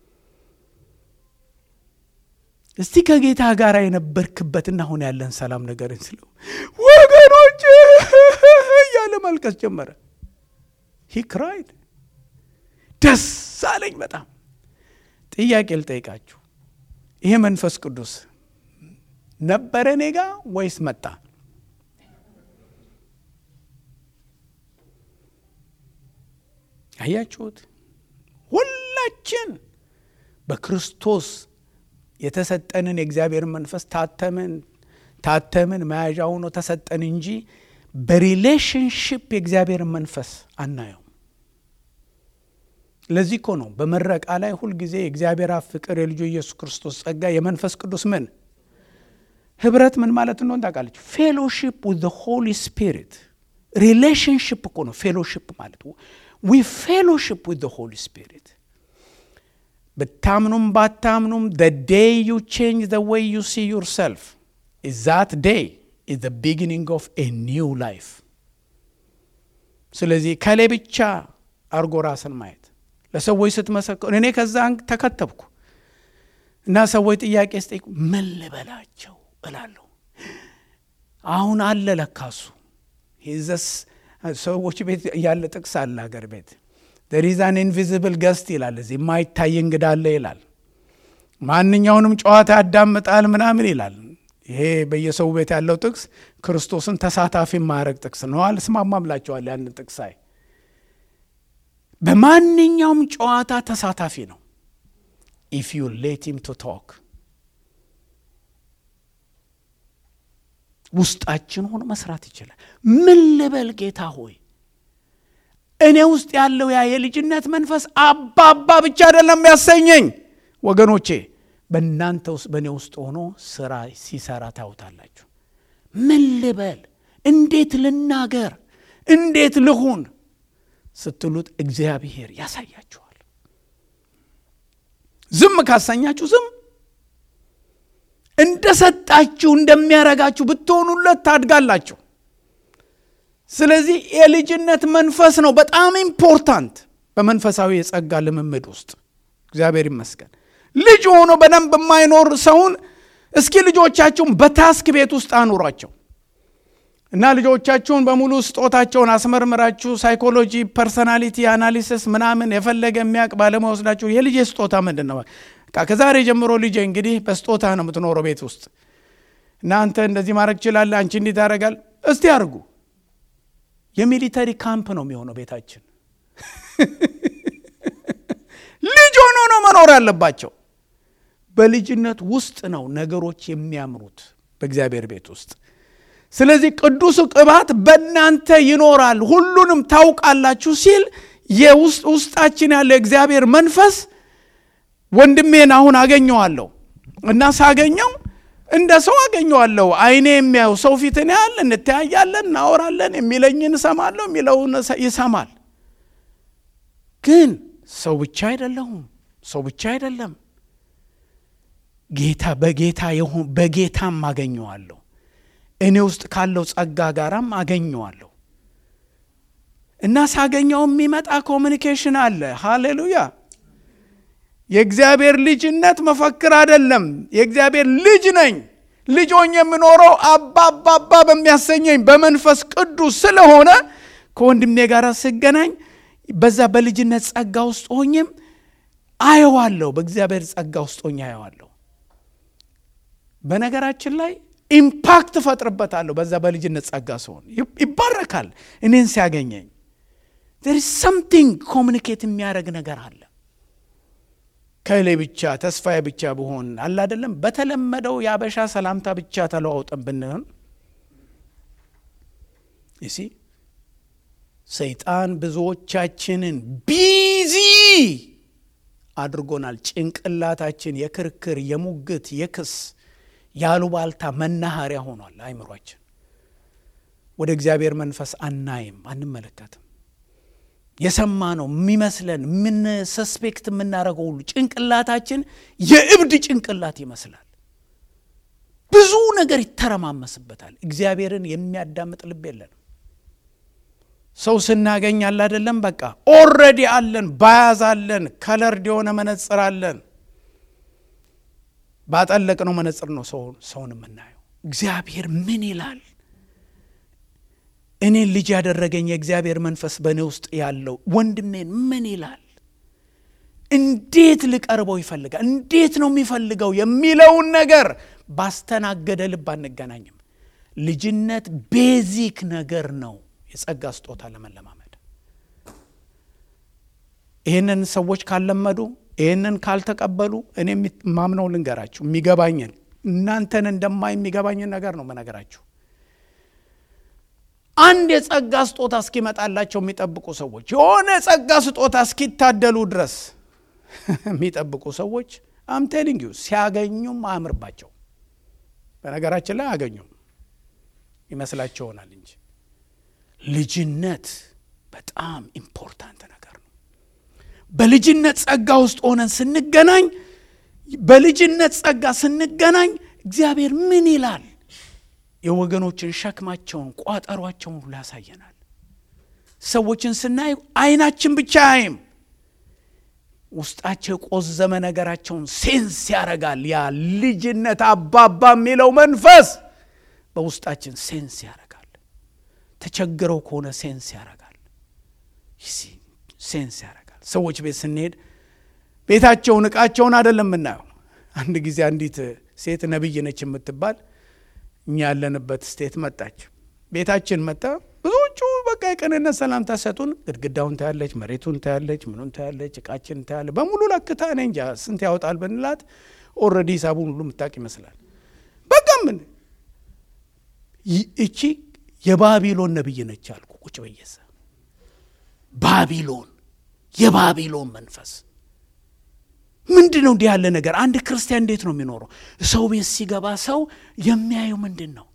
እስቲ ከጌታ ጋር የነበርክበትና አሁን ያለን ሰላም ነገርን ስለው ወገኖች እያለ መልቀስ ጀመረ። ሂ ክራይድ ደስ አለኝ በጣም። ጥያቄ ልጠይቃችሁ፣ ይሄ መንፈስ ቅዱስ ነበረ እኔ ጋ ወይስ መጣ? አያችሁት? ሁላችን በክርስቶስ የተሰጠንን የእግዚአብሔርን መንፈስ ታተምን ታተምን መያዣ ሆኖ ተሰጠን እንጂ በሪሌሽንሽፕ የእግዚአብሔርን መንፈስ አናየው። ለዚህ እኮ ነው በምረቃ ላይ ሁልጊዜ የእግዚአብሔር አብ ፍቅር፣ የልጁ ኢየሱስ ክርስቶስ ጸጋ፣ የመንፈስ ቅዱስ ምን ህብረት ምን ማለት እንደሆን ታውቃለች? ፌሎሺፕ ዊዝ ዘ ሆሊ ስፒሪት ሪሌሽንሽፕ እኮ ነው ፌሎሺፕ ማለት ዊ ፌሎሺፕ ዊዝ ዘ ሆሊ ስፒሪት ብታምኑም ባታምኑም the day you change the way you see yourself is that day is the beginning of a new life ስለዚህ ከሌ ብቻ አርጎ ራስን ማየት ለሰዎች ስትመሰክሩ እኔ ከዛ ተከተብኩ እና ሰዎች ጥያቄ ስጠይቁ ምን ልበላቸው እላለሁ አሁን አለ ለካሱ ሂዘስ ሰዎች ቤት ያለ ጥቅስ አለ ሀገር ቤት ደሪዛን ኢንቪዚብል ገስት ይላል እዚህ የማይታይ እንግዳ አለ ይላል ማንኛውንም ጨዋታ ያዳምጣል ምናምን ይላል ይሄ በየሰው ቤት ያለው ጥቅስ ክርስቶስን ተሳታፊ ማያረግ ጥቅስ ነው አልስማማምላቸዋል ያንን ጥቅስ አይ በማንኛውም ጨዋታ ተሳታፊ ነው ኢፍ ዩ ሌት ሂም ቱ ቶክ ውስጣችን ሆኖ መስራት ይችላል ምን ልበል ጌታ ሆይ እኔ ውስጥ ያለው ያ የልጅነት መንፈስ አባባ ብቻ አይደለም ያሰኘኝ ወገኖቼ በእናንተ ውስጥ በእኔ ውስጥ ሆኖ ስራ ሲሰራ ታውታላችሁ ምን ልበል እንዴት ልናገር እንዴት ልሁን ስትሉት እግዚአብሔር ያሳያችኋል ዝም ካሰኛችሁ ዝም እንደሰጣችሁ እንደሚያረጋችሁ ብትሆኑለት ታድጋላችሁ ስለዚህ የልጅነት መንፈስ ነው በጣም ኢምፖርታንት በመንፈሳዊ የጸጋ ልምምድ ውስጥ እግዚአብሔር ይመስገን ልጅ ሆኖ በደንብ የማይኖር ሰውን እስኪ ልጆቻችሁን በታስክ ቤት ውስጥ አኑሯቸው እና ልጆቻችሁን በሙሉ ስጦታቸውን አስመርምራችሁ ሳይኮሎጂ ፐርሰናሊቲ አናሊሲስ ምናምን የፈለገ የሚያውቅ ባለሙያ ወስዳችሁ የልጄ ስጦታ ምንድን ነው ከዛሬ ጀምሮ ልጄ እንግዲህ በስጦታ ነው የምትኖረው ቤት ውስጥ እና አንተ እንደዚህ ማድረግ ችላለ አንቺ እንዲህ ታደረጋል እስቲ አድርጉ የሚሊተሪ ካምፕ ነው የሚሆነው ቤታችን ልጅ ሆኖ ነው መኖር ያለባቸው በልጅነት ውስጥ ነው ነገሮች የሚያምሩት በእግዚአብሔር ቤት ውስጥ ስለዚህ ቅዱሱ ቅባት በእናንተ ይኖራል ሁሉንም ታውቃላችሁ ሲል የውስጥ ውስጣችን ያለ እግዚአብሔር መንፈስ ወንድሜን አሁን አገኘዋለሁ እና ሳገኘው እንደ ሰው አገኘዋለሁ አይኔ የሚያየው ሰው ፊትን ያህል እንተያያለን እናወራለን የሚለኝን እሰማለሁ የሚለውን ይሰማል ግን ሰው ብቻ አይደለሁም ሰው ብቻ አይደለም ጌታ በጌታ በጌታም አገኘዋለሁ እኔ ውስጥ ካለው ጸጋ ጋራም አገኘዋለሁ እና ሳገኘው የሚመጣ ኮሚኒኬሽን አለ ሃሌሉያ የእግዚአብሔር ልጅነት መፈክር አይደለም የእግዚአብሔር ልጅ ነኝ ልጆኝ የምኖረው አባ አባባ በሚያሰኘኝ በመንፈስ ቅዱስ ስለሆነ ከወንድሜ ጋር ስገናኝ በዛ በልጅነት ጸጋ ውስጥ ሆኝም አየዋለሁ በእግዚአብሔር ጸጋ ውስጥ ሆኜ አየዋለሁ በነገራችን ላይ ኢምፓክት እፈጥርበታለሁ በዛ በልጅነት ጸጋ ሲሆን ይባረካል እኔን ሲያገኘኝ ር ሰምቲንግ ኮሚኒኬት የሚያደረግ ነገር አለ ከሌ ብቻ ተስፋዬ ብቻ ብሆን አለ አይደለም በተለመደው የአበሻ ሰላምታ ብቻ ተለዋውጠን ብንሆን ይሲ ሰይጣን ብዙዎቻችንን ቢዚ አድርጎናል ጭንቅላታችን የክርክር የሙግት የክስ ያሉባልታ መናኸሪያ ሆኗል አይምሯችን ወደ እግዚአብሔር መንፈስ አናይም አንመለከትም የሰማ ነው የሚመስለን ምን ሰስፔክት የምናደርገው ሁሉ ጭንቅላታችን የእብድ ጭንቅላት ይመስላል። ብዙ ነገር ይተረማመስበታል። እግዚአብሔርን የሚያዳምጥ ልብ የለንም። ሰው ስናገኝ አለ አይደለም፣ በቃ ኦልሬዲ አለን፣ ባያዝ አለን፣ ከለርድ የሆነ መነጽር አለን። ባጠለቅነው መነጽር ነው ሰውን የምናየው። እግዚአብሔር ምን ይላል? እኔን ልጅ ያደረገኝ የእግዚአብሔር መንፈስ በእኔ ውስጥ ያለው ወንድሜን ምን ይላል? እንዴት ልቀርበው ይፈልጋል? እንዴት ነው የሚፈልገው የሚለውን ነገር ባስተናገደ ልብ አንገናኝም። ልጅነት ቤዚክ ነገር ነው። የጸጋ ስጦታ ለመለማመድ ይህንን ሰዎች ካለመዱ ይህንን ካልተቀበሉ እኔ ማምነው ልንገራችሁ፣ የሚገባኝን እናንተን እንደማይ የሚገባኝን ነገር ነው መነገራችሁ። አንድ የጸጋ ስጦታ እስኪመጣላቸው የሚጠብቁ ሰዎች የሆነ የጸጋ ስጦታ እስኪታደሉ ድረስ የሚጠብቁ ሰዎች አምቴሊንግ ዩ ሲያገኙም አያምርባቸው። በነገራችን ላይ አያገኙም ይመስላቸው ይሆናል እንጂ ልጅነት በጣም ኢምፖርታንት ነገር ነው። በልጅነት ጸጋ ውስጥ ሆነን ስንገናኝ በልጅነት ጸጋ ስንገናኝ እግዚአብሔር ምን ይላል? የወገኖችን ሸክማቸውን፣ ቋጠሯቸውን ሁሉ ያሳየናል። ሰዎችን ስናይ አይናችን ብቻ አይም ውስጣቸው የቆዘመ ነገራቸውን ሴንስ ያደርጋል። ያ ልጅነት አባባ የሚለው መንፈስ በውስጣችን ሴንስ ያደርጋል። ተቸግረው ከሆነ ሴንስ ያደርጋል። ሴንስ ያደርጋል። ሰዎች ቤት ስንሄድ ቤታቸውን እቃቸውን አይደለም የምናየው። አንድ ጊዜ አንዲት ሴት ነቢይ ነች የምትባል እኛ ያለንበት ስቴት መጣች። ቤታችን መጣ። ብዙዎቹ በቃ የቅንነት ሰላምታ ሰጡን። ግድግዳውን ታያለች፣ መሬቱን ታያለች፣ ምኑን ታያለች፣ እቃችን ታያለች። በሙሉ ለክታ እኔ እንጃ ስንት ያወጣል ብንላት ኦልሬዲ ሂሳቡን ሁሉ የምታውቅ ይመስላል። በቃ ምን እቺ የባቢሎን ነቢይ ነች አልኩ። ቁጭ በየሰ ባቢሎን የባቢሎን መንፈስ ምንድን ነው? እንዲህ ያለ ነገር አንድ ክርስቲያን እንዴት ነው የሚኖረው? ሰው ቤት ሲገባ ሰው የሚያየው ምንድን ነው?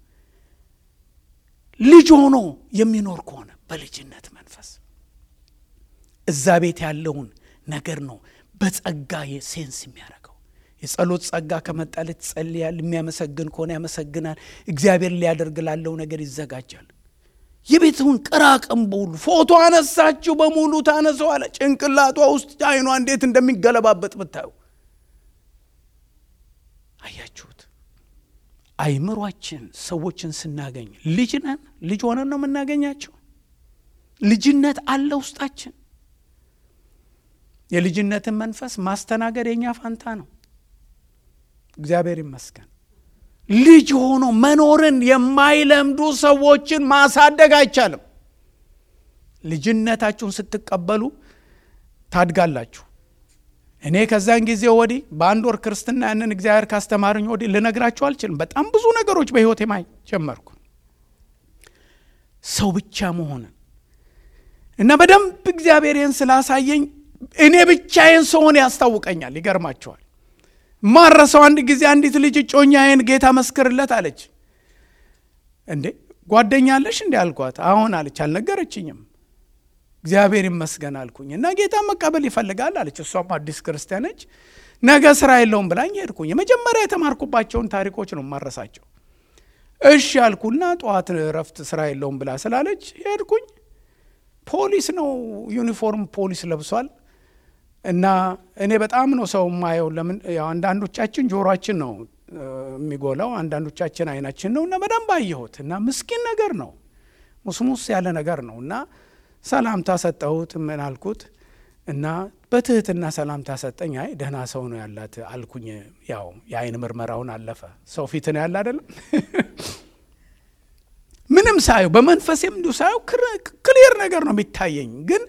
ልጅ ሆኖ የሚኖር ከሆነ በልጅነት መንፈስ እዛ ቤት ያለውን ነገር ነው በጸጋ ሴንስ የሚያደርገው። የጸሎት ጸጋ ከመጣለት ይጸልያል። የሚያመሰግን ከሆነ ያመሰግናል። እግዚአብሔር ሊያደርግ ላለው ነገር ይዘጋጃል። የቤቱን ቅራቅንቦ ሁሉ ፎቶ አነሳችሁ በሙሉ ታነሰዋለ። ጭንቅላቷ ውስጥ አይኗ እንዴት እንደሚገለባበጥ ብታዩ አያችሁት። አይምሯችን ሰዎችን ስናገኝ ልጅ ነን፣ ልጅ ሆነን ነው የምናገኛቸው። ልጅነት አለ ውስጣችን። የልጅነትን መንፈስ ማስተናገድ የኛ ፋንታ ነው። እግዚአብሔር ይመስገን። ልጅ ሆኖ መኖርን የማይለምዱ ሰዎችን ማሳደግ አይቻልም። ልጅነታችሁን ስትቀበሉ ታድጋላችሁ። እኔ ከዛን ጊዜ ወዲህ በአንድ ወር ክርስትና ያንን እግዚአብሔር ካስተማርኝ ወዲህ ልነግራችሁ አልችልም። በጣም ብዙ ነገሮች በሕይወቴ ማይ ጀመርኩ። ሰው ብቻ መሆንን እና በደንብ እግዚአብሔርን ስላሳየኝ እኔ ብቻዬን ስሆን ያስታውቀኛል። ይገርማቸዋል። ማረሰው አንድ ጊዜ አንዲት ልጅ እጮኛዬን ጌታ መስክርለት አለች። እንዴ ጓደኛ አለሽ እንዲ አልኳት። አሁን አለች። አልነገረችኝም። እግዚአብሔር ይመስገን አልኩኝ እና ጌታ መቀበል ይፈልጋል አለች። እሷም አዲስ ክርስቲያን ነች። ነገ ስራ የለውም ብላኝ ሄድኩኝ። የመጀመሪያ የተማርኩባቸውን ታሪኮች ነው ማረሳቸው። እሺ አልኩና ጠዋት እረፍት ስራ የለውም ብላ ስላለች ሄድኩኝ። ፖሊስ ነው ዩኒፎርም ፖሊስ ለብሷል። እና እኔ በጣም ነው ሰው ማየው። ለምን ያው አንዳንዶቻችን ጆሮአችን ነው የሚጎላው፣ አንዳንዶቻችን አይናችን ነው። እና በደንብ አየሁት እና ምስኪን ነገር ነው፣ ሙስሙስ ያለ ነገር ነው። እና ሰላምታ ሰጠሁት። ምን አልኩት እና በትህትና ሰላምታ ሰጠኝ። አይ ደህና ሰው ነው ያላት አልኩኝ። ያው የአይን ምርመራውን አለፈ። ሰው ፊት ነው ያለ አይደለም። ምንም ሳየው በመንፈሴም እንዲሁ ሳየው ክሊር ነገር ነው የሚታየኝ ግን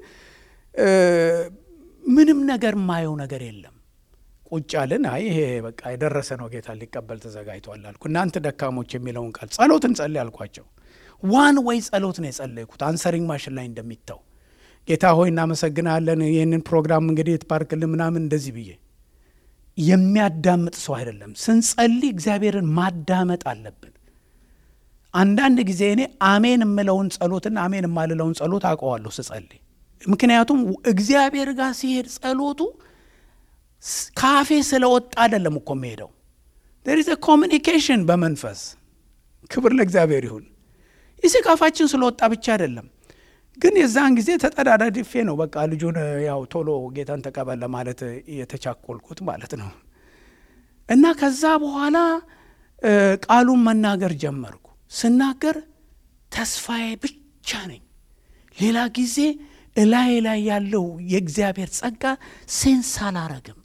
ምንም ነገር ማየው ነገር የለም። ቁጭ አልን። አይ ይሄ በቃ የደረሰ ነው፣ ጌታ ሊቀበል ተዘጋጅቷል አልኩ። እናንተ ደካሞች የሚለውን ቃል ጸሎት እንጸልይ አልኳቸው። ዋን ወይ ጸሎት ነው የጸለይኩት፣ አንሰሪንግ ማሽን ላይ እንደሚታው ጌታ ሆይ እናመሰግናለን፣ ይህንን ፕሮግራም እንግዲህ ትባርክልን ምናምን እንደዚህ ብዬ የሚያዳምጥ ሰው አይደለም። ስንጸልይ እግዚአብሔርን ማዳመጥ አለብን። አንዳንድ ጊዜ እኔ አሜን የምለውን ጸሎትና አሜን የማልለውን ጸሎት አውቀዋለሁ ስጸልይ ምክንያቱም እግዚአብሔር ጋር ሲሄድ ጸሎቱ ካፌ ስለወጣ አይደለም እኮ የሚሄደው ዴር ኢዝ ኮሚኒኬሽን በመንፈስ ክብር ለእግዚአብሔር ይሁን። ይህ ካፋችን ስለወጣ ብቻ አይደለም። ግን የዛን ጊዜ ተጠዳዳድፌ ነው በቃ ልጁን ያው ቶሎ ጌታን ተቀበል ለማለት የተቻኮልኩት ማለት ነው። እና ከዛ በኋላ ቃሉን መናገር ጀመርኩ። ስናገር ተስፋዬ ብቻ ነኝ። ሌላ ጊዜ እላይ ላይ ያለው የእግዚአብሔር ጸጋ ሴንስ አላረግም።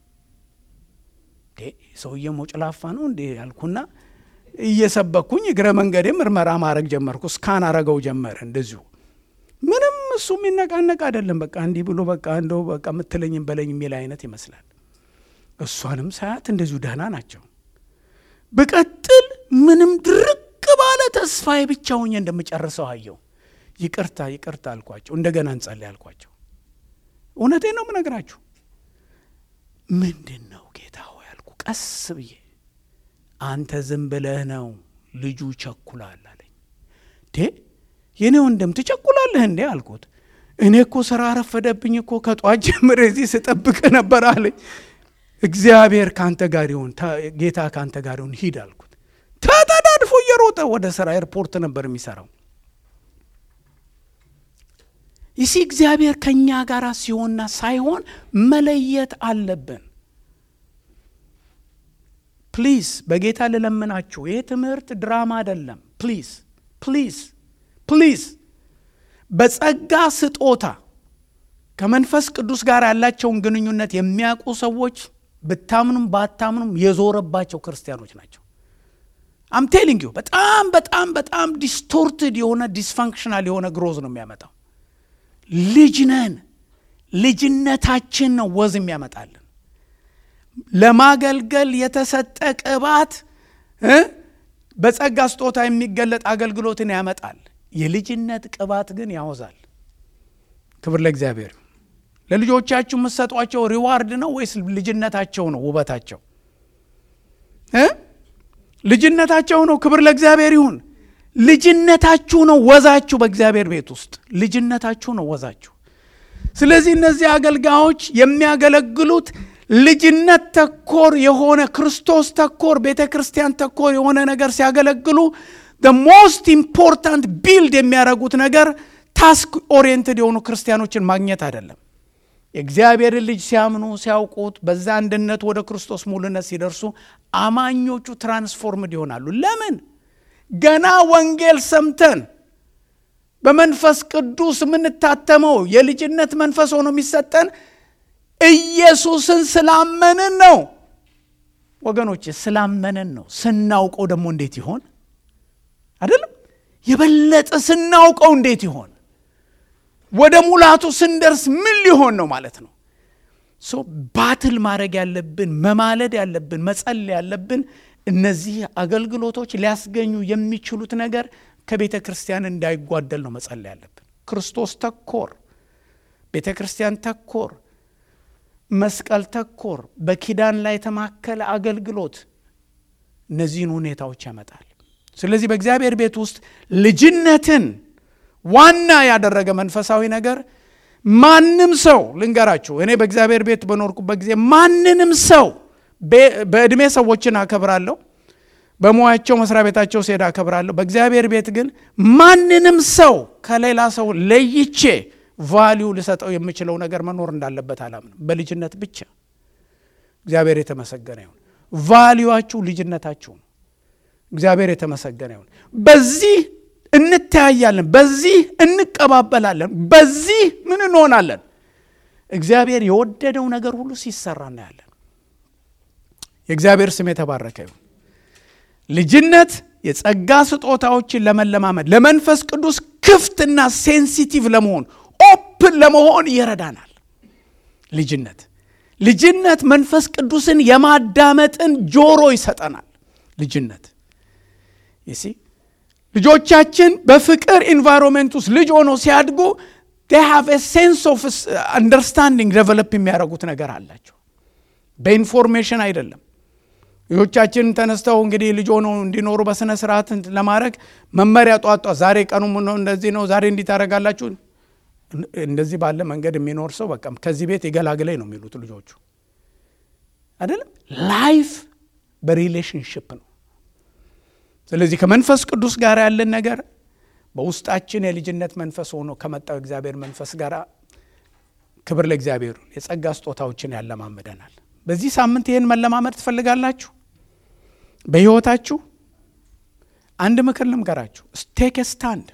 ሰውዬ ሞጭላፋ ነው እንዴ ያልኩና እየሰበኩኝ እግረ መንገዴ ምርመራ ማድረግ ጀመርኩ። እስካን አረገው ጀመረ እንደዚሁ ምንም እሱ የሚነቃነቅ አይደለም። በቃ እንዲህ ብሎ በቃ እንደው በቃ የምትለኝም በለኝ የሚል አይነት ይመስላል። እሷንም ሳያት እንደዚሁ ደህና ናቸው። ብቀጥል ምንም ድርቅ ባለ ተስፋዬ ብቻ ሆኜ እንደምጨርሰው አየው። ይቅርታ ይቅርታ አልኳቸው። እንደገና እንጸልይ አልኳቸው። እውነቴን ነው የምነግራችሁ። ምንድን ነው ጌታ ሆይ አልኩ ቀስ ብዬ። አንተ ዝም ብለህ ነው ልጁ ቸኩላል አለኝ። ዴ የኔ ወንድም ትቸኩላለህ እንዴ አልኩት። እኔ እኮ ስራ ረፈደብኝ እኮ ከጧት ጀምሬ እዚህ ስጠብቅ ነበር አለኝ። እግዚአብሔር ከአንተ ጋር ይሁን፣ ጌታ ከአንተ ጋር ይሁን፣ ሂድ አልኩት። ተጠዳድፎ እየሮጠ ወደ ስራ ኤርፖርት ነበር የሚሰራው። ይሲ እግዚአብሔር ከእኛ ጋር ሲሆንና ሳይሆን መለየት አለብን። ፕሊዝ በጌታ ልለምናችሁ፣ ይህ ትምህርት ድራማ አይደለም። ፕሊዝ ፕሊዝ ፕሊዝ በጸጋ ስጦታ ከመንፈስ ቅዱስ ጋር ያላቸውን ግንኙነት የሚያውቁ ሰዎች ብታምኑም ባታምኑም የዞረባቸው ክርስቲያኖች ናቸው። አም ቴሊንግ ዩ በጣም በጣም በጣም ዲስቶርትድ የሆነ ዲስፋንክሽናል የሆነ ግሮዝ ነው የሚያመጣው። ልጅ ነን። ልጅነታችን ነው ወዝ የሚያመጣልን። ለማገልገል የተሰጠ ቅባት በጸጋ ስጦታ የሚገለጥ አገልግሎትን ያመጣል። የልጅነት ቅባት ግን ያወዛል። ክብር ለእግዚአብሔር። ለልጆቻችሁ የምትሰጧቸው ሪዋርድ ነው ወይስ ልጅነታቸው ነው ውበታቸው? ልጅነታቸው ነው። ክብር ለእግዚአብሔር ይሁን። ልጅነታችሁ ነው ወዛችሁ። በእግዚአብሔር ቤት ውስጥ ልጅነታችሁ ነው ወዛችሁ። ስለዚህ እነዚህ አገልጋዮች የሚያገለግሉት ልጅነት ተኮር የሆነ ክርስቶስ ተኮር ቤተ ክርስቲያን ተኮር የሆነ ነገር ሲያገለግሉ ሞስት ኢምፖርታንት ቢልድ የሚያደርጉት ነገር ታስክ ኦሪየንትድ የሆኑ ክርስቲያኖችን ማግኘት አይደለም። የእግዚአብሔርን ልጅ ሲያምኑ ሲያውቁት፣ በዛ አንድነት ወደ ክርስቶስ ሙሉነት ሲደርሱ አማኞቹ ትራንስፎርምድ ይሆናሉ። ለምን? ገና ወንጌል ሰምተን በመንፈስ ቅዱስ የምንታተመው የልጅነት መንፈስ ሆኖ የሚሰጠን ኢየሱስን ስላመንን ነው። ወገኖች ስላመንን ነው። ስናውቀው ደግሞ እንዴት ይሆን? አይደለም የበለጠ ስናውቀው እንዴት ይሆን? ወደ ሙላቱ ስንደርስ ምን ሊሆን ነው ማለት ነው። ሶ ባትል ማድረግ ያለብን መማለድ ያለብን መጸለይ ያለብን እነዚህ አገልግሎቶች ሊያስገኙ የሚችሉት ነገር ከቤተ ክርስቲያን እንዳይጓደል ነው መጸለይ ያለብን። ክርስቶስ ተኮር፣ ቤተ ክርስቲያን ተኮር፣ መስቀል ተኮር፣ በኪዳን ላይ የተማከለ አገልግሎት እነዚህን ሁኔታዎች ያመጣል። ስለዚህ በእግዚአብሔር ቤት ውስጥ ልጅነትን ዋና ያደረገ መንፈሳዊ ነገር ማንም ሰው ልንገራችሁ፣ እኔ በእግዚአብሔር ቤት በኖርኩበት ጊዜ ማንንም ሰው በዕድሜ ሰዎችን አከብራለሁ፣ በሙያቸው መስሪያ ቤታቸው ሲሄድ አከብራለሁ። በእግዚአብሔር ቤት ግን ማንንም ሰው ከሌላ ሰው ለይቼ ቫሊዩ ልሰጠው የምችለው ነገር መኖር እንዳለበት አላምንም። በልጅነት ብቻ እግዚአብሔር የተመሰገነ ይሁን። ቫሊዩችሁ ልጅነታችሁ ነው። እግዚአብሔር የተመሰገነ ይሁን። በዚህ እንተያያለን፣ በዚህ እንቀባበላለን፣ በዚህ ምን እንሆናለን? እግዚአብሔር የወደደው ነገር ሁሉ ሲሰራ እናያለን። የእግዚአብሔር ስም የተባረከ ይሁን። ልጅነት የጸጋ ስጦታዎችን ለመለማመድ ለመንፈስ ቅዱስ ክፍትና ሴንሲቲቭ ለመሆን ኦፕን ለመሆን ይረዳናል። ልጅነት ልጅነት መንፈስ ቅዱስን የማዳመጥን ጆሮ ይሰጠናል። ልጅነት ይሲ ልጆቻችን በፍቅር ኢንቫይሮንሜንት ውስጥ ልጅ ሆኖ ሲያድጉ ሃቭ ሴንስ ኦፍ አንደርስታንዲንግ ዴቨሎፕ የሚያደርጉት ነገር አላቸው። በኢንፎርሜሽን አይደለም። ልጆቻችን ተነስተው እንግዲህ ልጅ ሆነው እንዲኖሩ በስነ ስርዓት ለማድረግ መመሪያ ጧጧ ዛሬ ቀኑ እንደዚህ ነው፣ ዛሬ እንዲህ ታደርጋላችሁ። እንደዚህ ባለ መንገድ የሚኖር ሰው በቃ ከዚህ ቤት የገላግለኝ ነው የሚሉት ልጆቹ አይደለም። ላይፍ በሪሌሽንሽፕ ነው። ስለዚህ ከመንፈስ ቅዱስ ጋር ያለን ነገር በውስጣችን የልጅነት መንፈስ ሆኖ ከመጣው እግዚአብሔር መንፈስ ጋር ክብር ለእግዚአብሔር የጸጋ ስጦታዎችን ያለማምደናል። በዚህ ሳምንት ይህን መለማመድ ትፈልጋላችሁ? በሕይወታችሁ አንድ ምክር ልምከራችሁ። ስቴክ ስታንድ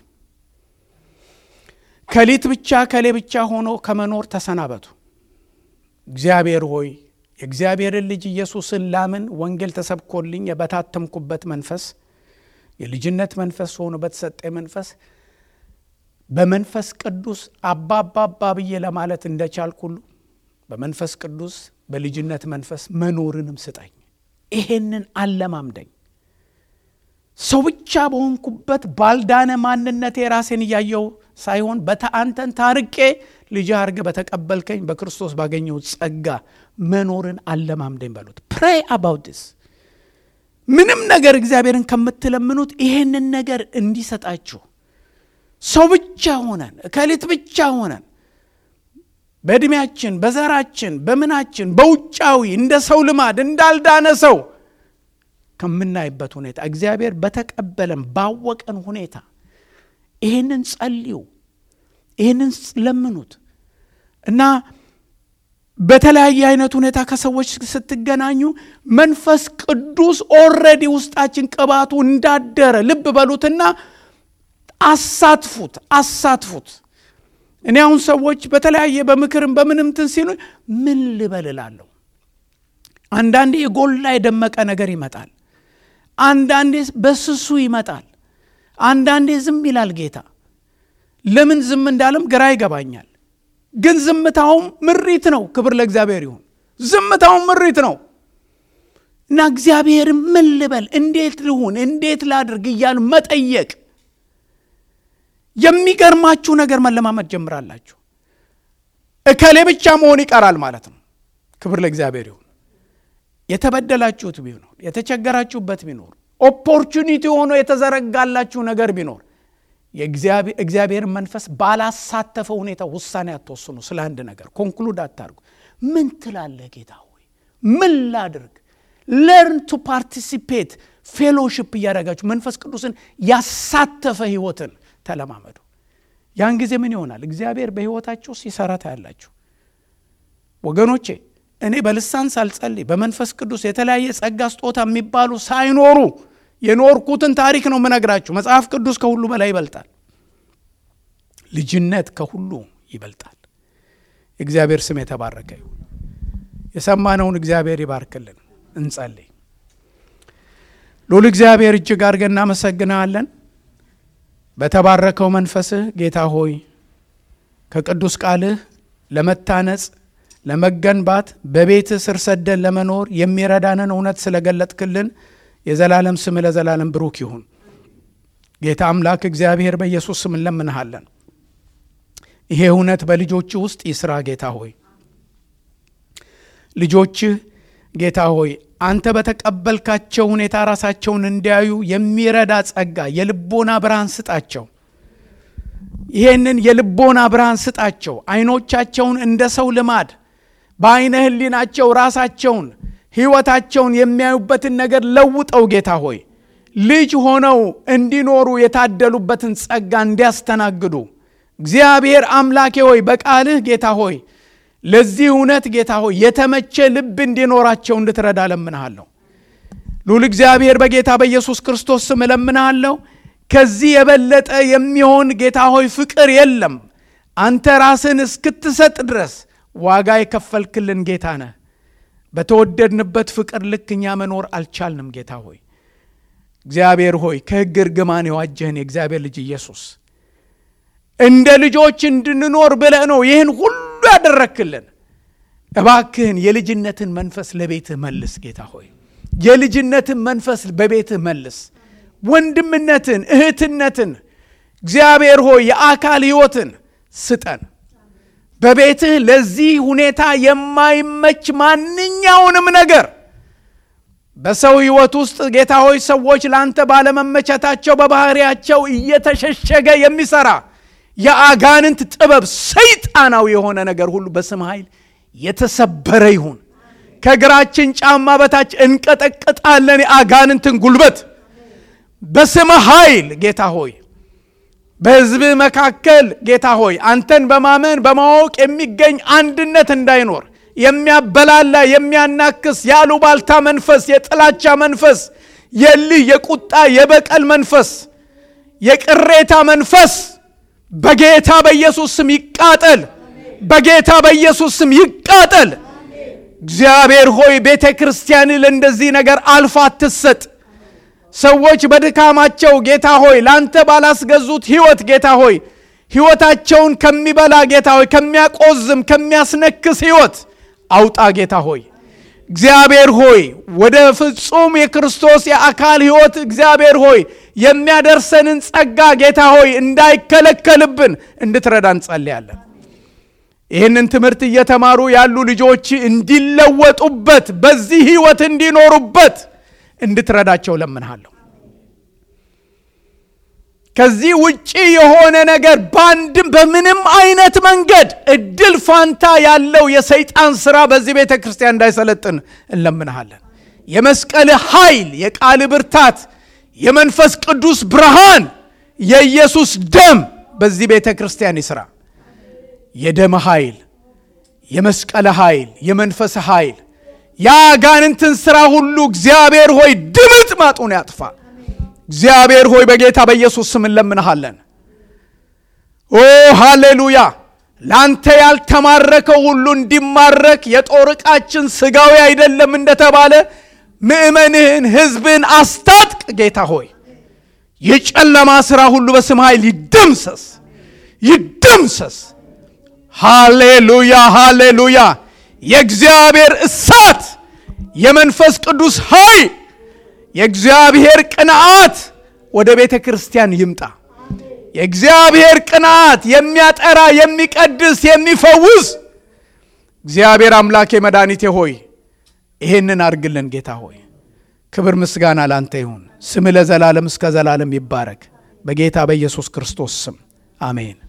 ከሊት ብቻ ከሌ ብቻ ሆኖ ከመኖር ተሰናበቱ። እግዚአብሔር ሆይ የእግዚአብሔርን ልጅ ኢየሱስን ላምን ወንጌል ተሰብኮልኝ የበታተምኩበት መንፈስ የልጅነት መንፈስ ሆኖ በተሰጠ መንፈስ በመንፈስ ቅዱስ አባ አባ አባ ብዬ ለማለት እንደቻልኩ ሁሉ በመንፈስ ቅዱስ በልጅነት መንፈስ መኖርንም ስጠኝ። ይሄንን አለማምደኝ። ሰው ብቻ በሆንኩበት ባልዳነ ማንነቴ ራሴን እያየው ሳይሆን በተአንተን ታርቄ ልጅ አርገ በተቀበልከኝ በክርስቶስ ባገኘው ጸጋ መኖርን አለማምደኝ በሉት። ፕሬይ አባውት ዲስ ምንም ነገር እግዚአብሔርን ከምትለምኑት ይሄንን ነገር እንዲሰጣችሁ ሰው ብቻ ሆነን እከሊት ብቻ ሆነን በዕድሜያችን በዘራችን በምናችን በውጫዊ እንደ ሰው ልማድ እንዳልዳነ ሰው ከምናይበት ሁኔታ እግዚአብሔር በተቀበለን ባወቀን ሁኔታ ይህንን ጸልዩ፣ ይህንን ለምኑት እና በተለያየ አይነት ሁኔታ ከሰዎች ስትገናኙ መንፈስ ቅዱስ ኦልሬዲ ውስጣችን ቅባቱ እንዳደረ ልብ በሉትና አሳትፉት አሳትፉት። እኔ አሁን ሰዎች በተለያየ በምክርም በምንም እንትን ሲሉ ምን ልበል እላለሁ። አንዳንዴ የጎላ የደመቀ ነገር ይመጣል። አንዳንዴ በስሱ ይመጣል። አንዳንዴ ዝም ይላል ጌታ። ለምን ዝም እንዳለም ግራ ይገባኛል። ግን ዝምታውም ምሪት ነው። ክብር ለእግዚአብሔር ይሁን። ዝምታውም ምሪት ነው እና እግዚአብሔር ምን ልበል፣ እንዴት ልሁን፣ እንዴት ላድርግ እያሉ መጠየቅ የሚገርማችሁ ነገር መለማመድ ጀምራላችሁ። እከሌ ብቻ መሆን ይቀራል ማለት ነው። ክብር ለእግዚአብሔር ይሁን። የተበደላችሁት ቢኖር የተቸገራችሁበት ቢኖር ኦፖርቹኒቲ ሆኖ የተዘረጋላችሁ ነገር ቢኖር የእግዚአብሔርን መንፈስ ባላሳተፈ ሁኔታ ውሳኔ አትወስኑ። ስለ አንድ ነገር ኮንክሉድ አታርጉ። ምን ትላለህ ጌታ ሆይ ምን ላድርግ? ለርን ቱ ፓርቲሲፔት ፌሎሽፕ እያደረጋችሁ መንፈስ ቅዱስን ያሳተፈ ህይወትን ተለማመዱ። ያን ጊዜ ምን ይሆናል? እግዚአብሔር በህይወታችሁ ሲሰራ ታያላችሁ። ወገኖቼ እኔ በልሳን ሳልጸልይ በመንፈስ ቅዱስ የተለያየ ጸጋ ስጦታ የሚባሉ ሳይኖሩ የኖርኩትን ታሪክ ነው የምነግራችሁ። መጽሐፍ ቅዱስ ከሁሉ በላይ ይበልጣል። ልጅነት ከሁሉ ይበልጣል። የእግዚአብሔር ስም የተባረከ ይሁን። የሰማነውን እግዚአብሔር ይባርክልን። እንጸልይ። ሉል እግዚአብሔር እጅግ አድርገን እናመሰግንሃለን። በተባረከው መንፈስህ ጌታ ሆይ ከቅዱስ ቃልህ ለመታነጽ ለመገንባት በቤትህ ስር ሰደን ለመኖር የሚረዳንን እውነት ስለገለጥክልን የዘላለም ስም ለዘላለም ብሩክ ይሁን። ጌታ አምላክ እግዚአብሔር በኢየሱስ ስም እንለምንሃለን። ይሄ እውነት በልጆችህ ውስጥ ይስራ። ጌታ ሆይ ልጆችህ ጌታ ሆይ አንተ በተቀበልካቸው ሁኔታ ራሳቸውን እንዲያዩ የሚረዳ ጸጋ የልቦና ብርሃን ስጣቸው። ይሄንን የልቦና ብርሃን ስጣቸው። አይኖቻቸውን እንደ ሰው ልማድ በአይነ ህሊናቸው ራሳቸውን ህይወታቸውን የሚያዩበትን ነገር ለውጠው ጌታ ሆይ ልጅ ሆነው እንዲኖሩ የታደሉበትን ጸጋ እንዲያስተናግዱ እግዚአብሔር አምላኬ ሆይ በቃልህ ጌታ ሆይ ለዚህ እውነት ጌታ ሆይ የተመቸ ልብ እንዲኖራቸው እንድትረዳ እለምንሃለሁ። ሉል እግዚአብሔር በጌታ በኢየሱስ ክርስቶስ ስም እለምንሃለሁ። ከዚህ የበለጠ የሚሆን ጌታ ሆይ ፍቅር የለም። አንተ ራስን እስክትሰጥ ድረስ ዋጋ የከፈልክልን ጌታ ነህ። በተወደድንበት ፍቅር ልክ እኛ መኖር አልቻልንም። ጌታ ሆይ እግዚአብሔር ሆይ ከሕግ እርግማን የዋጀህን የእግዚአብሔር ልጅ ኢየሱስ እንደ ልጆች እንድንኖር ብለህ ነው ይህን ሁሉ ያደረክልን። እባክህን የልጅነትን መንፈስ ለቤትህ መልስ ጌታ ሆይ የልጅነትን መንፈስ በቤትህ መልስ። ወንድምነትን፣ እህትነትን እግዚአብሔር ሆይ የአካል ሕይወትን ስጠን። በቤትህ ለዚህ ሁኔታ የማይመች ማንኛውንም ነገር በሰው ሕይወት ውስጥ ጌታ ሆይ ሰዎች ለአንተ ባለመመቸታቸው በባህሪያቸው እየተሸሸገ የሚሰራ የአጋንንት ጥበብ ሰይጣናዊ የሆነ ነገር ሁሉ በስም ኃይል የተሰበረ ይሁን። ከእግራችን ጫማ በታች እንቀጠቅጣለን የአጋንንትን ጉልበት በስም ኃይል ጌታ ሆይ በሕዝብ መካከል ጌታ ሆይ አንተን በማመን በማወቅ የሚገኝ አንድነት እንዳይኖር የሚያበላላ የሚያናክስ የአሉባልታ መንፈስ፣ የጥላቻ መንፈስ፣ የልህ የቁጣ የበቀል መንፈስ፣ የቅሬታ መንፈስ በጌታ በኢየሱስ ስም ይቃጠል። በጌታ በኢየሱስ ስም ይቃጠል። እግዚአብሔር ሆይ ቤተ ክርስቲያን ለእንደዚህ ነገር አልፋ አትሰጥ። ሰዎች በድካማቸው ጌታ ሆይ ለአንተ ባላስገዙት ሕይወት ጌታ ሆይ ሕይወታቸውን ከሚበላ ጌታ ሆይ ከሚያቆዝም ከሚያስነክስ ሕይወት አውጣ ጌታ ሆይ እግዚአብሔር ሆይ ወደ ፍጹም የክርስቶስ የአካል ሕይወት እግዚአብሔር ሆይ የሚያደርሰንን ጸጋ ጌታ ሆይ እንዳይከለከልብን እንድትረዳ እንጸልያለን። ይህንን ትምህርት እየተማሩ ያሉ ልጆች እንዲለወጡበት በዚህ ሕይወት እንዲኖሩበት እንድትረዳቸው ለምንሃለሁ። ከዚህ ውጪ የሆነ ነገር በአንድም በምንም አይነት መንገድ እድል ፋንታ ያለው የሰይጣን ስራ በዚህ ቤተ ክርስቲያን እንዳይሰለጥን እንለምንሃለን። የመስቀል ኃይል፣ የቃል ብርታት፣ የመንፈስ ቅዱስ ብርሃን፣ የኢየሱስ ደም በዚህ ቤተ ክርስቲያን ይስራ። የደም ኃይል፣ የመስቀል ኃይል፣ የመንፈስ ኃይል የአጋንንትን ሥራ ሁሉ እግዚአብሔር ሆይ ድምጥ ማጡን ያጥፋ። እግዚአብሔር ሆይ በጌታ በኢየሱስ ስም እንለምንሃለን። ኦ ሃሌሉያ! ለአንተ ያልተማረከው ሁሉ እንዲማረክ የጦር ዕቃችን ሥጋዊ አይደለም እንደተባለ ምእመንህን ሕዝብን አስታጥቅ። ጌታ ሆይ የጨለማ ሥራ ሁሉ በስም ኃይል ይደምሰስ፣ ይደምሰስ። ሃሌሉያ፣ ሃሌሉያ። የእግዚአብሔር እሳት የመንፈስ ቅዱስ ኃይል የእግዚአብሔር ቅንዓት ወደ ቤተ ክርስቲያን ይምጣ። የእግዚአብሔር ቅንዓት የሚያጠራ የሚቀድስ፣ የሚፈውስ እግዚአብሔር አምላኬ መድኃኒቴ ሆይ ይሄንን አድርግልን። ጌታ ሆይ ክብር ምስጋና ላንተ ይሁን። ስም ለዘላለም እስከ ዘላለም ይባረክ። በጌታ በኢየሱስ ክርስቶስ ስም አሜን።